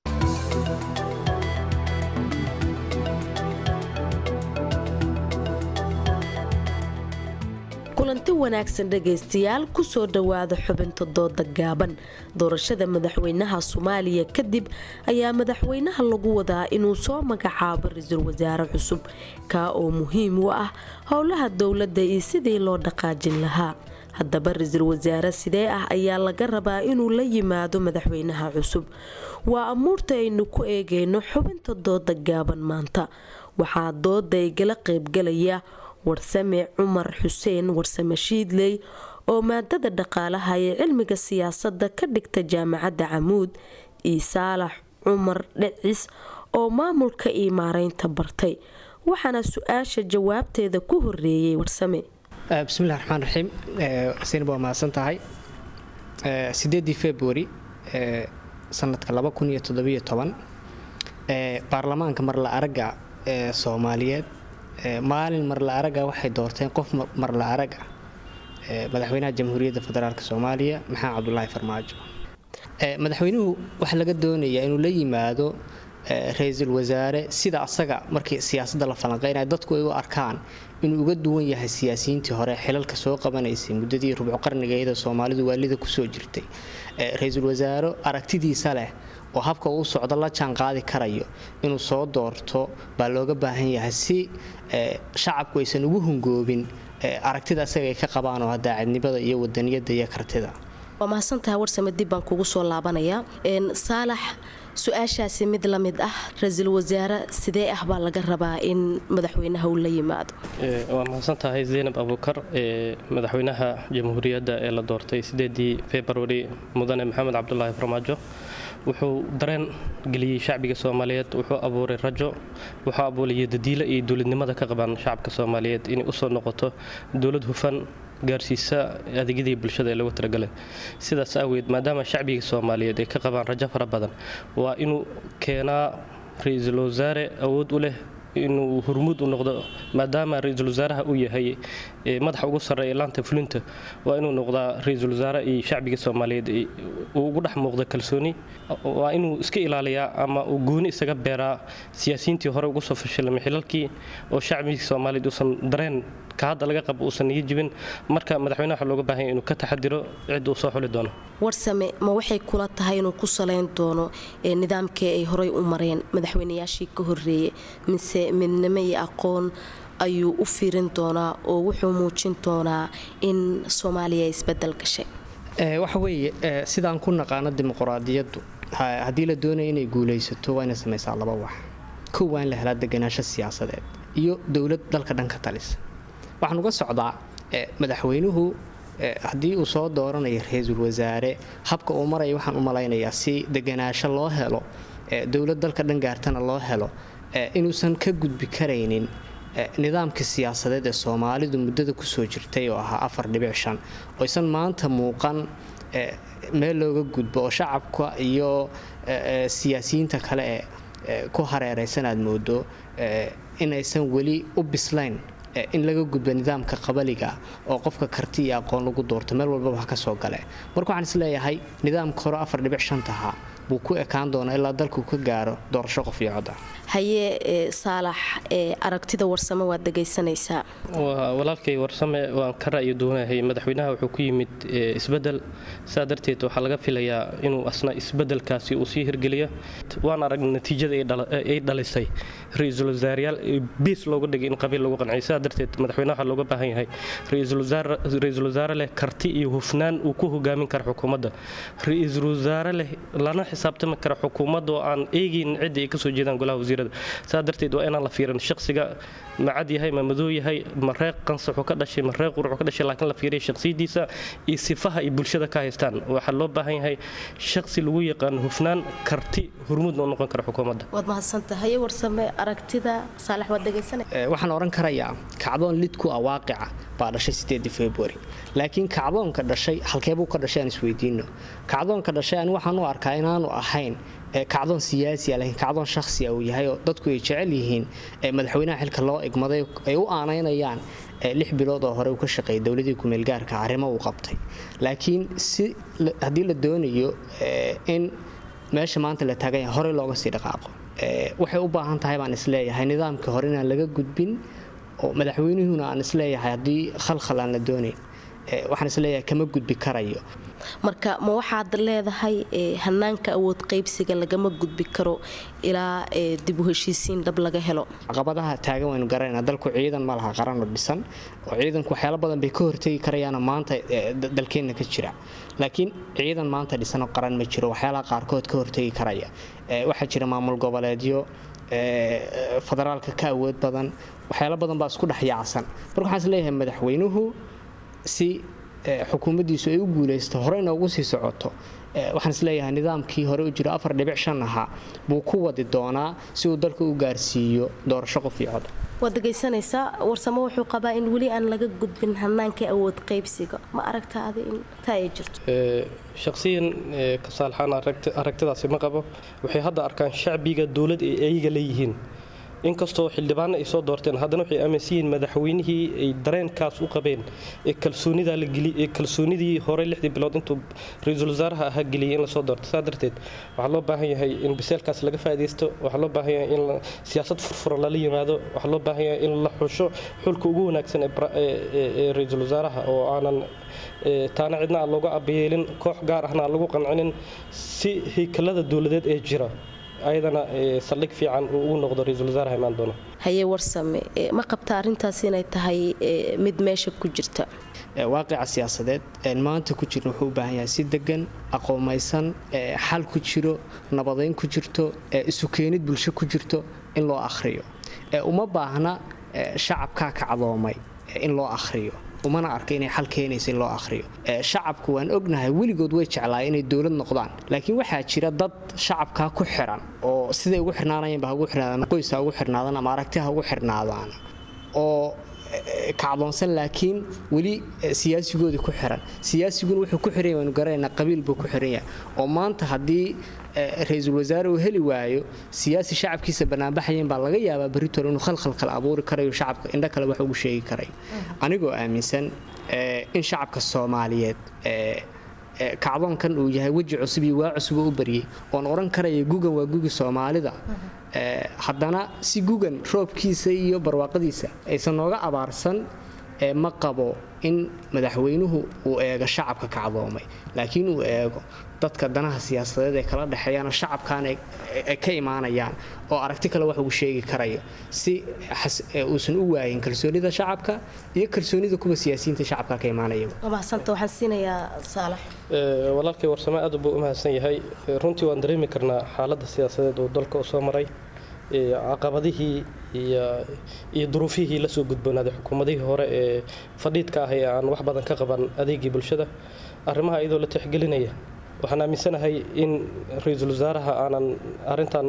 kulanti wanaagsan dhegaystayaal kusoo dhowaada xubinta dooda gaaban doorashada madaxweynaha soomaaliya kadib ayaa madaxweynaha lagu wadaa inuu soo magacaabo ra-iisul wasaare cusub kaa oo muhiim u ah howlaha dowladda iyo sidii loo dhaqaajin lahaa haddaba ra-iisul wasaare sidee ah ayaa laga rabaa inuu la yimaado madaxweynaha cusub waa amuurta aynu ku eegayno xubinta dooda gaaban maanta waxaa dooda igala qaybgalaya warsame cumar xuseen warsame shiidley oo maadada dhaqaalaha ee cilmiga siyaasadda ka dhigta jaamacadda camuud iyo saalax cumar dhecis oo maamulka iyo maareynta bartay waxaana su-aasha jawaabteeda ku horeeyey warsame bismillahi raxmaan raxiim sinab waa mahadsan tahay sideedii februari sanadka baarlamaanka marla araga ee soomaaliyeed maalin marla araga waxay doorteen qof marla araga madaxweynaha jamhuuriyadda federaalk soomaaliya maxamed cabdulaahi farmaajo madaxweynuhu waxaa laga doonayaa inuu la yimaado ra-iisul wasaare sida asaga markii siyaasadda la falanqeynaya dadku ay u arkaan inuu uga duwan yahay siyaasiyiintii hore xilalka soo qabanaysay muddadii rubco qarnigeeda soomaalidu waalida kusoo jirtay ra-iisul wasaare aragtidiisa leh oo habka uu socdo la jaan qaadi karayo inuu soo doorto baa looga baahan yahay si shacabku aysan ugu hungoobin aragtida asaga ay ka qabaan oo daacadnimada iyo wadaniyada iyo kartida waa mahadsantahay warsame dib baan kugu soo laabanayaa saalax su-aashaasi mid la mid ah ra-iisul wasaare sidee ah baa laga rabaa in madaxweynaha uu la yimaado waa mahadsan tahay zaynab abuukar madaxweynaha jamhuuriyadda ee la doortay sideedii februari mudane maxamed cabdulaahi farmaajo wuxuu dareen geliyey shacbiga soomaaliyeed wuxuu abuuray rajo wuxuu abuuraya dadiilo iyo dowladnimada ka qabaan shacabka soomaaliyeed inay usoo noqoto dowlad hufan gaarsiisa adeegyadii bulshada ee lagu talagalay sidaas aaweed maadaama shacbiga soomaaliyeed ay ka qabaan rajo fara badan waa inuu keenaa ra-iisul wasaare awood u leh inuu hormuud u noqdo maadaama ra-iisul wasaaraha uu yahay madaxa ugu sarreeya laanta fulinta waa inuu noqdaa ra-iisul wasaare iyo shacbiga soomaaliyeed uu ugu dhex muuqdo kalsooni waa inuu iska ilaaliyaa ama uu gooni isaga beeraa siyaasiyiintii hore ugu soo fashilmay xilalkii oo shacbiga soomaaliyeed uusan dareen ka hadda laga qabo uusan niga jibin marka madaxweynaha waxaa looga baahan inuu ka taxadiro cidda uu soo xuli doono warsame ma waxay kula tahay inuu ku salayn doono nidaamkii ay horey u mareen madaxweynayaashii ka horeeyey mise midnimo iyo aqoon ayuu u fiirin doonaa oo wuxuu muujin doonaa in soomaaliya ay isbedel gashay waxa weeye sidaan ku naqaano dimuquraadiyaddu haddii la doonaya inay guulaysato waa inay samaysaa laba wax kow waa in la helaa deganaansho siyaasadeed iyo dowlad dalka dhanka talisa waxaan uga socdaa madaxweynuhu haddii uu soo dooranayo ra-iisul wasaare habka uu maraya waxaan u malaynayaa si deganaasho loo helo dowlad dalka dhan gaartana loo helo inuusan ka gudbi karaynin nidaamka siyaasadeed ee soomaalidu muddada kusoo jirtay oo ahaa afar dhibic shan oysan maanta muuqan meel looga gudbo oo shacabka iyo siyaasiyiinta kale ee ku hareeraysan aad moodo inaysan weli u bislayn in laga gudbo nidaamka qabaliga oo qofka karti iyo aqoon lagu doorto meel walbaba ha ka soo gale marka waxaan isleeyahay nidaamka hore afar dhibic shantaha buu ku ekaan doonaa ilaa dalku ka gaaro doorasho qof iyo cod ah haye saalax aragtida warsame waad dhegaysanaysaa walaalkay warsame waan ka ra'yi doonahay madaxweynaha wuxuu ku yimid isbedel saa darteed waxaa laga filayaa inuu asna isbedelkaasi uu sii hirgeliyo waan aragnay natiijada ay dhalisay ra-iisul wasaarayaal biis looga dhigay in qabiil lagu qanciyo saa darteed madaxweynaha waxaa looga baahan yahay ra-iisul wasaare leh karti iyo hufnaan uu ku hogaamin kara xukuumadda ra-iisul wasaare leh lana xisaabtami kara xukuumadda oo aan eegaynin ciddii ay kasoo jeedaan golaha wasiirada saa darteed waa inaan la fiirin shaqsiga ma cad yahay ma madow yahay ma reeq qansaxu ka dhashay ma reeq quruxu ka dhashay laakiin la fiiriya shaqsiyadiisa iyo sifaha ay bulshada ka haystaan waxaa loo baahan yahay shaqsi lagu yaqaan hufnaan karti hormuudna u noqon kara xukuumadda waad mahadsantahay warsame aragtida saalax waad dhegaysanay waxaan oran karayaa kacdoon lid ku ah waaqica baa dhashay sideedii februari laakiin kacdoonka dhashay halkeebuu ka dhashay aan isweydiino kacdoonka dhashay ani waxaan u arkaa inaanu ahayn kacdoon siyaasiya laakiin kacdoon shakhsiya uu yahay oo dadku ay jecel yihiin madaxweynaha xilka loo igmaday ay u aanaynayaan lix bilood oo hore uu ka shaqeeyay dowladii kumeelgaarka arrimo uu qabtay laakiin si haddii la doonayo in meesha maanta la taagan yahay horey looga sii dhaqaaqo waxay u baahan tahay baan isleeyahay nidaamkii hore inaan laga gudbin oo madaxweynuhuna aan isleeyahay haddii khalkhal aan la doonayn waxaan isleeyahay kama gudbi karayo marka ma waxaad leedahay hanaanka awood qaybsiga lagama gudbi karo ilaa dib u heshiisiin dhab laga helo caqabadaha taagan waynu garanayna dalku ciidan ma laha qaran oo dhisan oo ciidanku waxyaalo badan bay ka hortegi karayaana maanta dalkeenna ka jira laakiin ciidan maanta dhisanoo qaran ma jiro waxyaalaha qaarkood ka hortegi karaya waxaa jira maamul goboleedyo federaalka ka awood badan waxyaalo badan baa isku dhex yaacsan marka waxaan isleeyahay madaxweynuhu si xukuumaddiisu ay u guulaysto horeyna ugu sii socoto waxaan isleeyahay nidaamkii hore u jiro afar dhibic shan ahaa buu ku wadi doonaa si uu dalka u gaarsiiyo doorasho qof iyo cod waad dhegaysanaysaa warsamo wuxuu qabaa in weli aan laga gudbin hanaankii awood qaybsiga ma aragtaadi in taa ay jirto shaqsiyan kasaalxaan aragtidaasi ma qabo waxay hadda arkaan shacbiga dowlad ay ayaga leeyihiin inkastoo xildhibaano ay soo doorteen haddana waxay aaminsan yihiin madaxweynihii ay dareenkaas u qabeen ee kalsoonidaa la geliyey ee kalsoonidii hore lixdii bilood intuu ra-iisul wasaaraha ahaa geliyey in lasoo doorto saa darteed waxaa loo baahan yahay in biseelkaas laga faa'iidaysto waxaa loo baahan yahay in siyaasad furfuran lala yimaado waxaa loo baahan yahay in la xusho xulka ugu wanaagsan ee ra-iisul wasaaraha oo aanan taana cidna aan looga abayeelin koox gaar ahna aan lagu qancinin si haykalada dowladeed ee jira ayadana saldhig fiican uu ugu noqdo ra-iisul wasaaraha imaan doona haye warsame ma qabta arintaas inay tahay mid meesha ku jirta waaqica siyaasadeed maanta ku jira wuxuu u baahan yahay si degan aqoomaysan xal ku jiro nabadayn ku jirto isu keenid bulsho ku jirto in loo akhriyo uma baahna shacabkaa kacdoomay in loo akhriyo umana arka inay xal keenaysa in loo akhriyo shacabku waan ognahay weligood way jeclaa inay dowlad noqdaan laakiin waxaa jira dad shacabkaa ku xiran oo siday ugu xirnaanayanba hagu xirnaadaan qoys ha ugu xirnaadaan ama aragti ha ugu xirnaadaan oo kacdoonsan laakiin weli siyaasigooda ku xiran siyaasiguna wuxuu ku xiran waanu garanaynaa qabiil buu ku xiran yahay oo maanta haddii ra-iisul wasaare uu heli waayo siyaasi shacabkiisa banaanbaxayan baa laga yaabaa berritol inuu khalkhal kale abuuri karayo shacabka indho kale wax ugu sheegi karayo anigoo aaminsan in shacabka soomaaliyeed kacdoonkan uu yahay weji cusub iyo waa cusub u baryay oon odhan karaya gugan waa gugi soomaalida haddana si gugan roobkiisa iyo barwaaqadiisa aysan nooga abaarsan ma qabo in madaxweynuhu uu eego shacabka kacdoomay laakiin uu eego dadka danaha siyaasadeed ay kala dhexeeyaan shacabkan ay ka imaanayaan oo aragti kale wax ugu sheegi karayo si uusan u waayin kalsoonida shacabka iyo kalsoonida kuwa siyaasiyiinta shacabka ka imaanaya walaalkay warsame aad buu u mahadsan yahay runtii waan dareemi karnaa xaaladda siyaasadeed uu dalka u soo maray caqabadihii iyo duruufihii lasoo gudboonaaday xukuumadihii hore ee fadhiidka ah ee aan wax badan ka qaban adeegii bulshada arrimaha iyadoo la tixgelinaya waxaan aaminsanahay in ra-iisul wasaaraha aanan arintan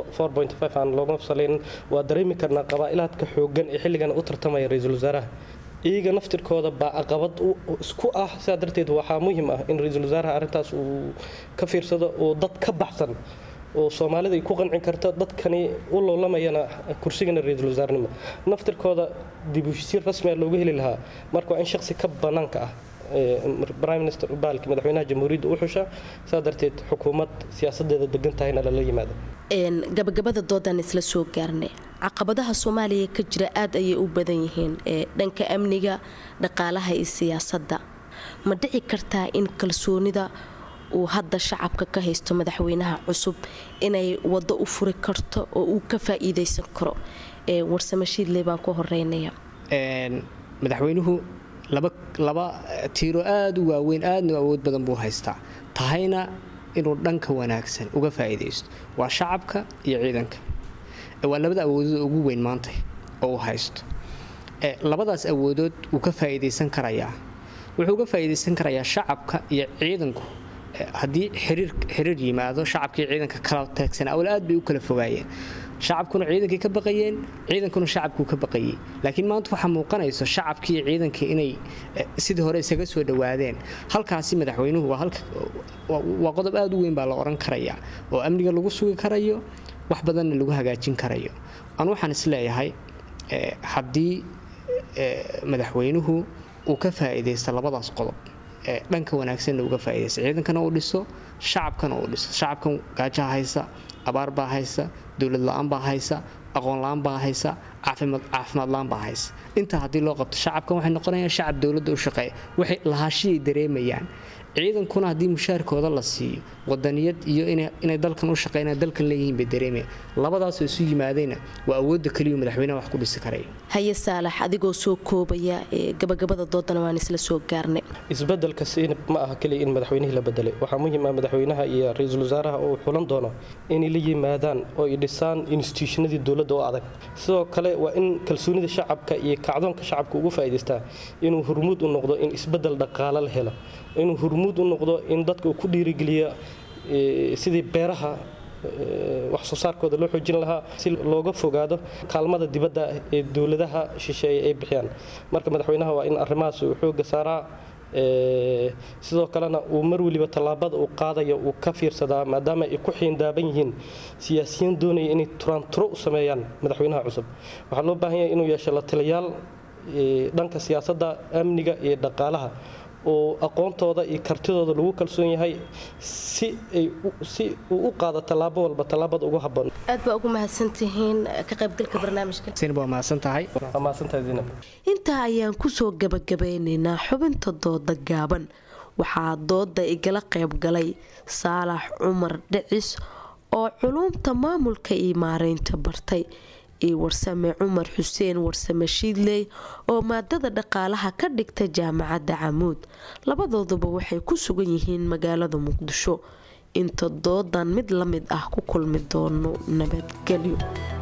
aan looga salayn waa dareemi karnaa qabaa'ilaadka xooggan ee xilligan u tartamaya ra-iisul wasaaraha iyaga naftirkooda baa caqabad isku ah sidaa darteed waxaa muhiim ah in ra-iisul wasaaraha arrintaas uu ka fiirsado oo dad ka baxsan oo soomaalida ay ku qancin karta dadkani u loolamayana kursigana ra-iisul wasaarnimo naftirkooda dib u heshiisiin rasmi ah looga heli lahaa marka waa in shaqsi ka bannaanka ah prime minister baalki madaxweynaha jamhuuriyadda u xusha saa darteed xukuumad siyaasadeeda degan tahayna lala yimaado gabagabada doodan isla soo gaarnay caqabadaha soomaaliya ka jira aad ayay u badan yihiin dhanka amniga dhaqaalaha iyo siyaasadda ma dhici kartaa in kalsoonida uu hadda shacabka ka haysto madaxweynaha cusub inay waddo u furi karto oo uu ka faa'iidaysan karo warsame shiidley baan ku horeynaya madaxweynuhu laba tiiro aada u waaweyn aadna u awood badan buu haystaa tahayna inuu dhanka wanaagsan uga faa'iidaysto waa shacabka iyo ciidanka waa labada awoodood ugu weyn maanta oo uu haysto labadaas awoodood wuu ka faa'iidaysan karayaa wuxuu uga faa'iidaysan karayaa shacabka iyo ciidanku haddii xiriir yimaado shacabka iyo ciidanka kala taagsan awal aad bay u kala fogaayeen shacabkuna ciidankay ka baqayeen ciidankuna shacabkuu ka baqayay laakiin maanta waxaa muuqanayso shacabkii iyo ciidankii inay sidii hore isaga soo dhowaadeen halkaasi madaxweynuhu waa qodob aad u weyn baa la odhan karayaa oo amniga lagu sugi karayo wax badanna lagu hagaajin karayo anu waxaan isleeyahay haddii madaxweynuhu uu ka faa'iidaysta labadaas qodob dhanka wanaagsanna uga faa'iidaysta ciidankana uu dhiso shacabkana uu dhiso shacabkan gaajaha haysa abaar baa haysa dowlad la-aan baa haysa aqoon la-aan baa haysa caafimaad la-aan baa haysa intaa haddii loo qabto shacabkan waxay noqonayaan shacab dowladda u shaqeeya waxay lahaashiyay dareemayaan ciidankuna haddii mushaarkooda la siiyo wadaniyad iyo inay dalkan u shaqeynaan dalkan leeyihiin bay dareemayaan labadaasoo isu yimaadayna waa awoodda keliyu madaxweynaha wax ku dhisi karaya haye saalax adigoo soo koobaya gabagabada doodana waan isla soo gaarnay isbedelka siinab ma aha keliya in madaxweynihii la bedelay waxaa muhiim ah madaxweynaha iyo ra-iisul wasaaraha oo xulan doono inay la yimaadaan oo ay dhisaan institutionadii dowladda oo adag sidoo kale waa in kalsoonida shacabka iyo kacdoonka shacabka ugu faa'iidaystaa inuu hormuud u noqdo in isbedel dhaqaale la helo inuu hormuud u noqdo in dadka uu ku dhiirigeliya sidii beeraha wax soo saarkooda loo xoojin lahaa si looga fogaado kaalmada dibadda ee dowladaha shisheeye ay bixiyaan marka madaxweynaha waa in arrimahaas uu xooga saaraa sidoo kalena uu mar weliba tallaabada uu qaadayo uu ka fiirsadaa maadaama ay ku xiindaaban yihiin siyaasiyiin doonaya inay turaanturo u sameeyaan madaxweynaha cusub waxaa loo baahan yahay inuu yeesho la taliyaal dhanka siyaasadda amniga iyo dhaqaalaha oo aqoontooda iyo kartidooda lagu kalsoon yahay si ay si uu u qaado tallaabo walba tallaabada ugu habboon aad baa ugu mahadsantihiin ka qaybgalka barnaamijka waa mahadsantahay mahadsantahay zainab intaa ayaan kusoo gabagabeynaynaa xubinta dooda gaaban waxaa dooda igala qaybgalay saalax cumar dhicis oo culuumta maamulka iyo maareynta bartay iyo warsame cumar xuseen warsame shiidley oo maadada dhaqaalaha ka dhigta jaamacadda camuud labadooduba waxay ku sugan yihiin magaalada muqdisho inta doodan mid la mid ah ku kulmi doono nabadgelyo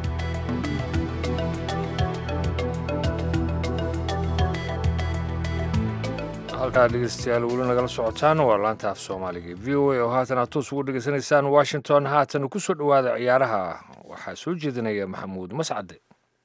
halkaa dhegeystayaal weli nagala socotaan waa laanta af soomaaliga v o a oo haatan aad toos ugu dhegeysanaysaan washington haatan ku soo dhowaada ciyaaraha waxaa soo jeedinaya maxamuud mascade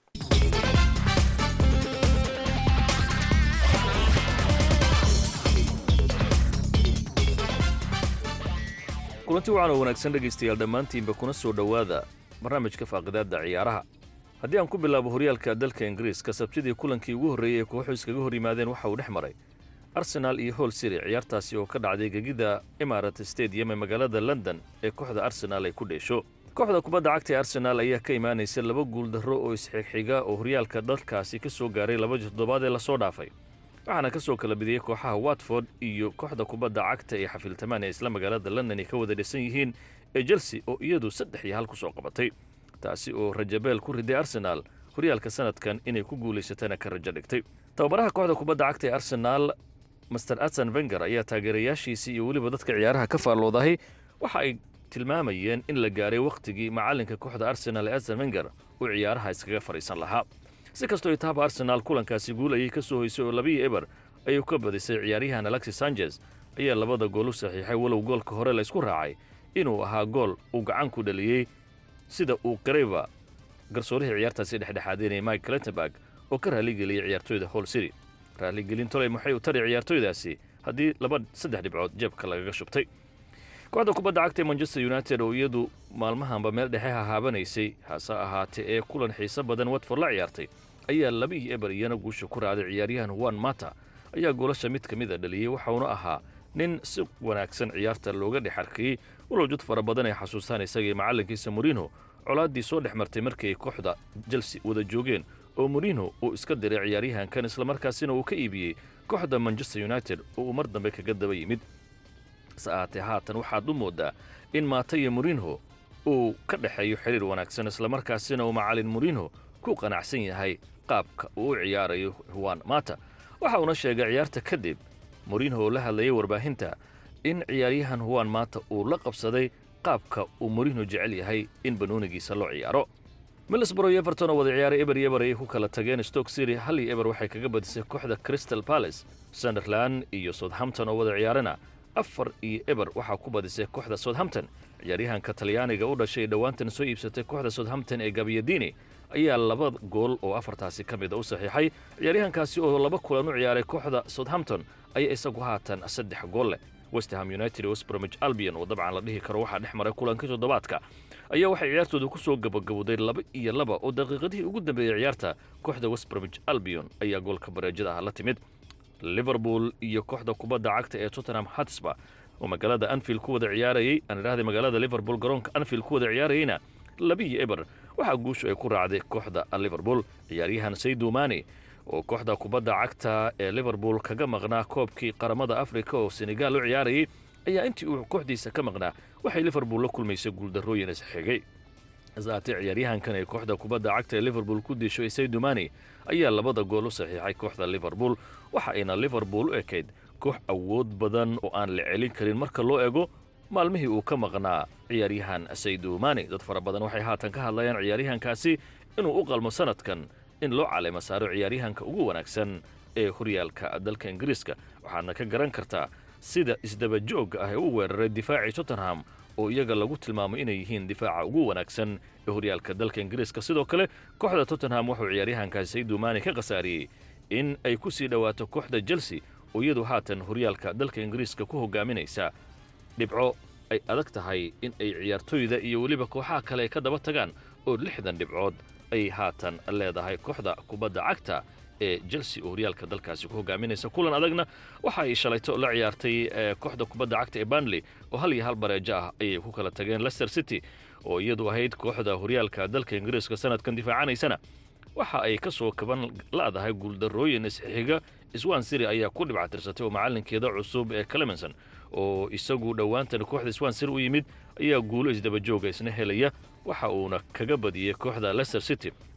kulanti wacan oo wanaagsan dhegaystayaal dhammaantiinba kuna soo dhowaada barnaamijka faaqidaadda ciyaaraha haddii aan ku bilaabo horyaalka dalka ingiriiska sabtidii kulankii ugu horreeyey ee kooxu iskaga hor yimaadeen waxa uu dhex maray arsenaal iyo hol city ciyaartaasi oo ka dhacday gegida imarat stadium ee magaalada london ee kooxda arsenaal ay ku dheesho kooxda kubadda cagta ee arsenaal ayaa ka imaanaysa laba guuldarro oo isxigxiga oo horyaalka dalkaasi ka soo gaaray laba toddobaad ee lasoo dhaafay waxaana ka soo kala bidiyey kooxaha watford iyo kooxda kubadda cagta ee xafiiltamaan ee isla magaalada london ay ka wada dhisan yihiin ee chelsea oo iyadu saddex iyo hal ku soo qabatay taasi oo rajabeel ku riday arsenaal horyaalka sanadkan inay ku guulaysatana ka rajo dhigtay tababaraha kooxda kubadda cagta ee arsenaal master atsan venger ayaa taageerayaashiisii iyo weliba dadka ciyaaraha ka faalloodahay waxa ay tilmaamayeen in la gaaray wakhtigii macallinka kooxda arsenaal ee atsan venger uu ciyaaraha iskaga fadhiisan lahaa si kastoo itaaba arsenaal kulankaasi guul ayay ka soo hoysay oo labiyo eber ayuu ka badisay ciyaaryahan alexis sanchez ayaa labada gool u saxiixay walow goolka hore laysku raacay inuu ahaa gool uu gacan ku dhaliyey sida uu qarayba garsoorihii ciyaartaasi dhexdhexaadinaya mike clentenberg oo ka raaligeliyey ciyaartooyda hol city raaligelin toley maxay u tari ciyaartooydaasi haddii laba saddex dhibcood jeebka lagaga shubtay kooxda kubadda cagta ee manchester united oo iyadu maalmahanba meel dhexe hahaabanaysay hase ahaatee ee kulan xiiso badan watford la ciyaartay ayaa labihii eber iyana guusha ku raacday ciyaaryahan juan mata ayaa goolasha mid ka mid a dhaliyey waxauna ahaa nin si wanaagsan ciyaarta looga dhex arkayey walow jud fara badan ay xasuustaan isagii macallinkiisa moriinho colaaddii soo dhex martay markii ay kooxda chelsea wada joogeen oo moriinho uu iska diray ciyaaryahankan islamarkaasina uu ka iibiyey kooxda manchester united oo uu mar dambe kaga daba yimid hase ahaatee haatan waxaad u mooddaa in maata iyo moriinho uu ka dhexeeyo xiriir wanaagsan islamarkaasina uu macallin moriinho ku qanacsan yahay qaabka uu u ciyaarayo juan mata waxa uuna sheegay ciyaarta kadib moriinho oo la hadlayay warbaahinta in ciyaaryahan juan mata uu la qabsaday qaabka uu moriinho jecel yahay in banoonigiisa loo ciyaaro middlesbrough iyo everton oo wada ciyaaray eber iyo eber ayay ku kala tageen stoke city hal iyo eber waxay kaga badisay kooxda crystal palace sunderland iyo southampton oo wada ciyaarana afar iyo eber waxaa ku badisay kooxda southampton ciyaaryahanka talyaaniga u dhashay ee dhowaantan soo iibsatay kooxda southampton ee gabiyadini ayaa laba gool oo afartaasi ka mid a u saxiixay ciyaaryahankaasi oo laba kulan u ciyaaray kooxda southampton ayaa isagu haatan saddex gool leh westham united iyo westbromich albion oo dabcan la dhihi karo waxaa dhex maray kulankii toddobaadka ayaa waxay ciyaartooda ku soo gabagabowday laba iyo laba oo daqiiqadihii ugu dambeeyey ciyaarta kooxda westbromich albion ayaa goolka bareejada ah la timid liverpool iyo kooxda kubadda cagta ee tottenham hatsba oo magaalada anfield ku wada ciyaarayey aan idhahday magaalada liverpool garoonka anfield ku wada ciyaarayeyna labiyo eber waxaa guushu ay ku raacday kooxda liverpool ciyaaryahan saydu mani oo kooxda kubadda cagta ee liverpool kaga maqnaa koobkii qaramada afrika oo senegaal u ciyaarayey ayaa intii uu kooxdiisa ka maqnaa waxay liverpool la kulmaysay guuldarrooyin isxigay hasaatee ciyaaryahankan ee kooxda kubadda cagta ee liverpool ku disho saydu mani ayaa labada gool u saxiixay kooxda liverpool waxa ayna liverpool u ekayd koox awood badan oo aan la celin karin marka loo ego maalmihii uu ka maqnaa ciyaaryahan saydu mani dad fara badan waxay haatan ka hadlayaan ciyaaryahankaasi inuu u qalmo sanadkan in loo caleema saaro ciyaaryahanka ugu wanaagsan ee horyaalka dalka ingiriiska waxaadna ka garan kartaa sida isdabajoogga ah ee u weeraray difaacii tottenham oo iyaga lagu tilmaamo inay yihiin difaaca ugu wanaagsan ee horyaalka dalka ingiriiska sidoo kale kooxda tottenham wuxuu ciyaaryahankaasi saydu mani ka khasaariyey in ay ku sii dhowaato kooxda chelsea oo iyadu haatan horyaalka dalka ingiriiska ku hogaaminaysa dhibco ay adag tahay in ay ciyaartooyda iyo weliba kooxaha kale ay ka daba tagaan oo lixdan dhibcood ay haatan leedahay kooxda kubadda cagta ee chelsea oo horyaalka dalkaasi ku hogaaminaysa kulan adagna waxa ay shalayto la ciyaartay kooxda kubadda cagta ee banley oo hal iyo hal bareejo ah ayay ku kala tageen leicester city oo iyadu ahayd kooxda horyaalka dalka ingiriiska sanadkan difaacanaysana waxa ay ka soo kaban la'dahay guuldarrooyin isxiga swan siri ayaa ku dhibcatirsatay oo macallinkeeda cusub ee clemenson oo isagu dhowaantan kooxda swan siri u yimid ayaa guulo isdabajooga isna helaya waxa uuna kaga badiyey kooxda leicester city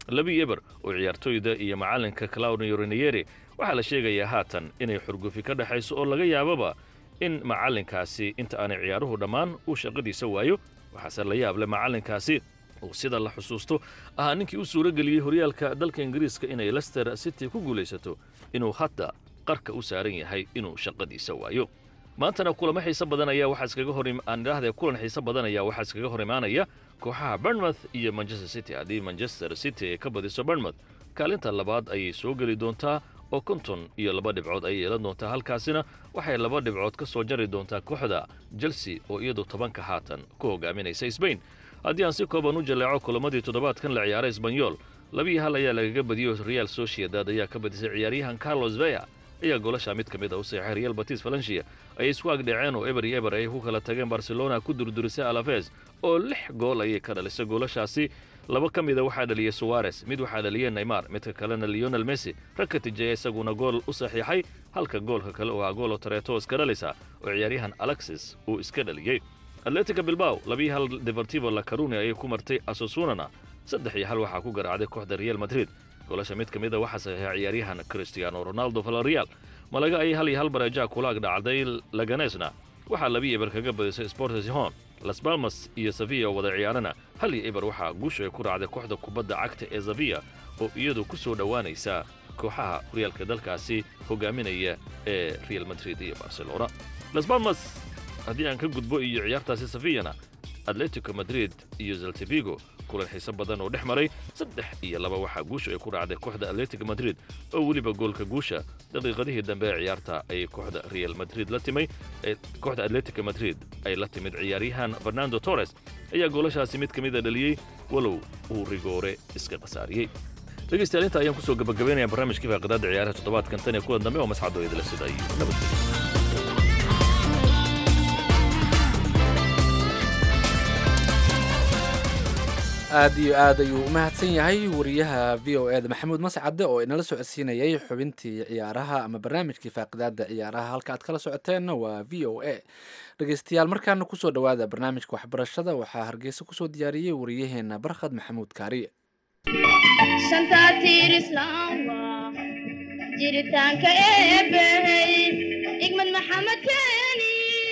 labi eber oo ciyaartooyda iyo macallinka claudio renieri waxaa la sheegayaa haatan inay xurgufi ka dhexayso oo laga yaababa in macallinkaasi inta aanay ciyaaruhu dhammaan uu shaqadiisa waayo waxaase la yaab leh macallinkaasi uu sida la xusuusto ahaa ninkii u suuro geliyey horyaalka dalka ingiriiska inay lester city ku guulaysato inuu hadda qarka u saaran yahay inuu shaqadiisa waayo maantana kulamo xiise badan ayaa waxaa iskaga hor aan idhaahdee kulan xiise badan ayaa waxaa iskaga hor imaanaya kooxaha bournemouth iyo manchester city haddii manchester city ay ka badiso bournemouth kaalinta labaad ayay soo geli doontaa oo konton iyo laba dhibcood ayay yeelan doontaa halkaasina waxay laba dhibcood ka soo jari doontaa kooxda chelsea oo iyadu tobanka haatan ku hogaaminaysa sbain haddii aan si kooban u jaleeco kulamadii toddobaadkan la ciyaaray esbanyol labiyi hal ayaa lagaga badiyo real sociedad ayaa ka badisay ciyaaryahan carlos veya ayaa goolasha mid ka mid a u seexay real batis valencia ayay isku agdhaceen oo eber iyo eber ay ku kala tageen barcelona ku durdurisay alafes oo lix gool ayay ka dhalisay goolashaasi laba ka mida waxaa dhaliyey suwares mid waxaa dhaliyey neymar midka kalena leonel messi rag ka tijeeya isaguna gool u saxiixay halka goolka kale oo ah goolo tareeto iska dhalisa oo ciyaaryahan alexis uu iska dhaliyey atletica bilbaw labiyi hal deportivo la caruni ayay ku martay asosunana saddex iyo hal waxaa ku garaacday kooxda real madrid goolasha mid ka mid a waxaa saxiixay ciyaaryahan cristiano ronaldo valerial malaga ayay hal iyo hal bareejaha kula agdhacday laganesna waxaa labiyi eber kaga badisay sportes hon las balmas iyo saviya oo wada ciyaarana hal iyo eber waxaa guushu ay ku raacday kooxda kubadda cagta ee saviya oo iyadu ku soo dhowaanaysa kooxaha horyaalka dalkaasi hogaaminaya ee real madrid iyo barcelona las balmas haddii aan ka gudbo iyo ciyaartaasi safiyana atletico madrid iyo zaltivigo kulan xiise badan oo dhex maray saddex iyo laba waxaa guusha ay ku raacday kooxda atletico madrid oo weliba goolka guusha daqiiqadihii dambe ee ciyaarta ayay kooxda real madrid la timay kooxda atletico madrid ay la timid ciyaaryahan fernando torres ayaa goolashaasi mid ka mid a dhaliyey walow uu rigoore iska khasaariyey dhegaystayaal inta ayaan kusoo gabagabaynaya barnaamijkii faaqidaadda ciyaaraha toddobaadkan tan iyo kulan dambe oo masxadoo idila sida iyo nabadgelyo aad iyo aad ayuu u mahadsan yahay wariyaha v o eda maxamuud mascade oo inala socodsiinayay xubintii ciyaaraha ama barnaamijkii faaqidaada ciyaaraha halka aad kala socoteenna waa v o a dhegeystayaal markaana kusoo dhowaada barnaamijka waxbarashada waxaa hargeysa kusoo diyaariyey wariyaheena barkhad maxamuud kaariye jiritaanka eebbahey igmad maxamed keeni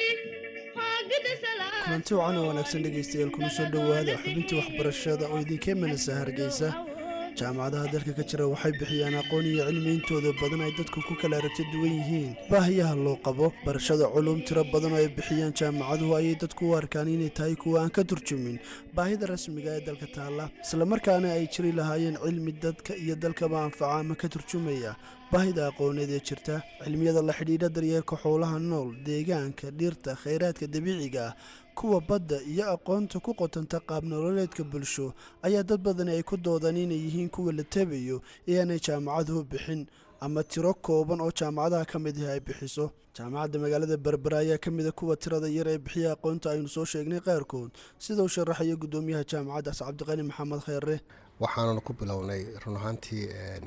kulanti wacan oo wanaagsan dhegaystayaal kuna soo dhowaada xubintii waxbarashada oo idinkee manasa hargeysa jaamacadaha dalka ka jira waxay bixiyaan aqoon iyo cilmi intooda badan ay dadku ku kala aragti duwan yihiin baahiyaha loo qabo barashada culuum tiro badan oo ay bixiyaan jaamacaduhu ayay dadku u arkaan inay tahay kuwa aan ka turjumin baahida rasmiga ee dalka taalla islamarkaana ay jiri lahaayeen cilmi dadka iyo dalkaba anfaca ama ka turjumaya baahida aqooneed ee jirta cilmiyada la xidhiidha daryeelka xoolaha nool deegaanka dhirta khayraadka dabiiciga ah kuwa badda iyo aqoonta ku qotanta qaab nololeedka bulsho ayaa dad badani ay ku doodaan inay yihiin kuwa la tabayo ee aanay jaamacaduhu bixin ama tiro kooban oo jaamacadaha ka mid ah ay bixiso jaamacadda magaalada berbera ayaa ka mida kuwa tirada yar ee bixiya aqoonta aynu soo sheegnay qaarkood sida uu sharaxayo gudoomiyaha jaamacaddaas cabdiqani maxamed kheyre waxaananu ku bilownay run ahaantii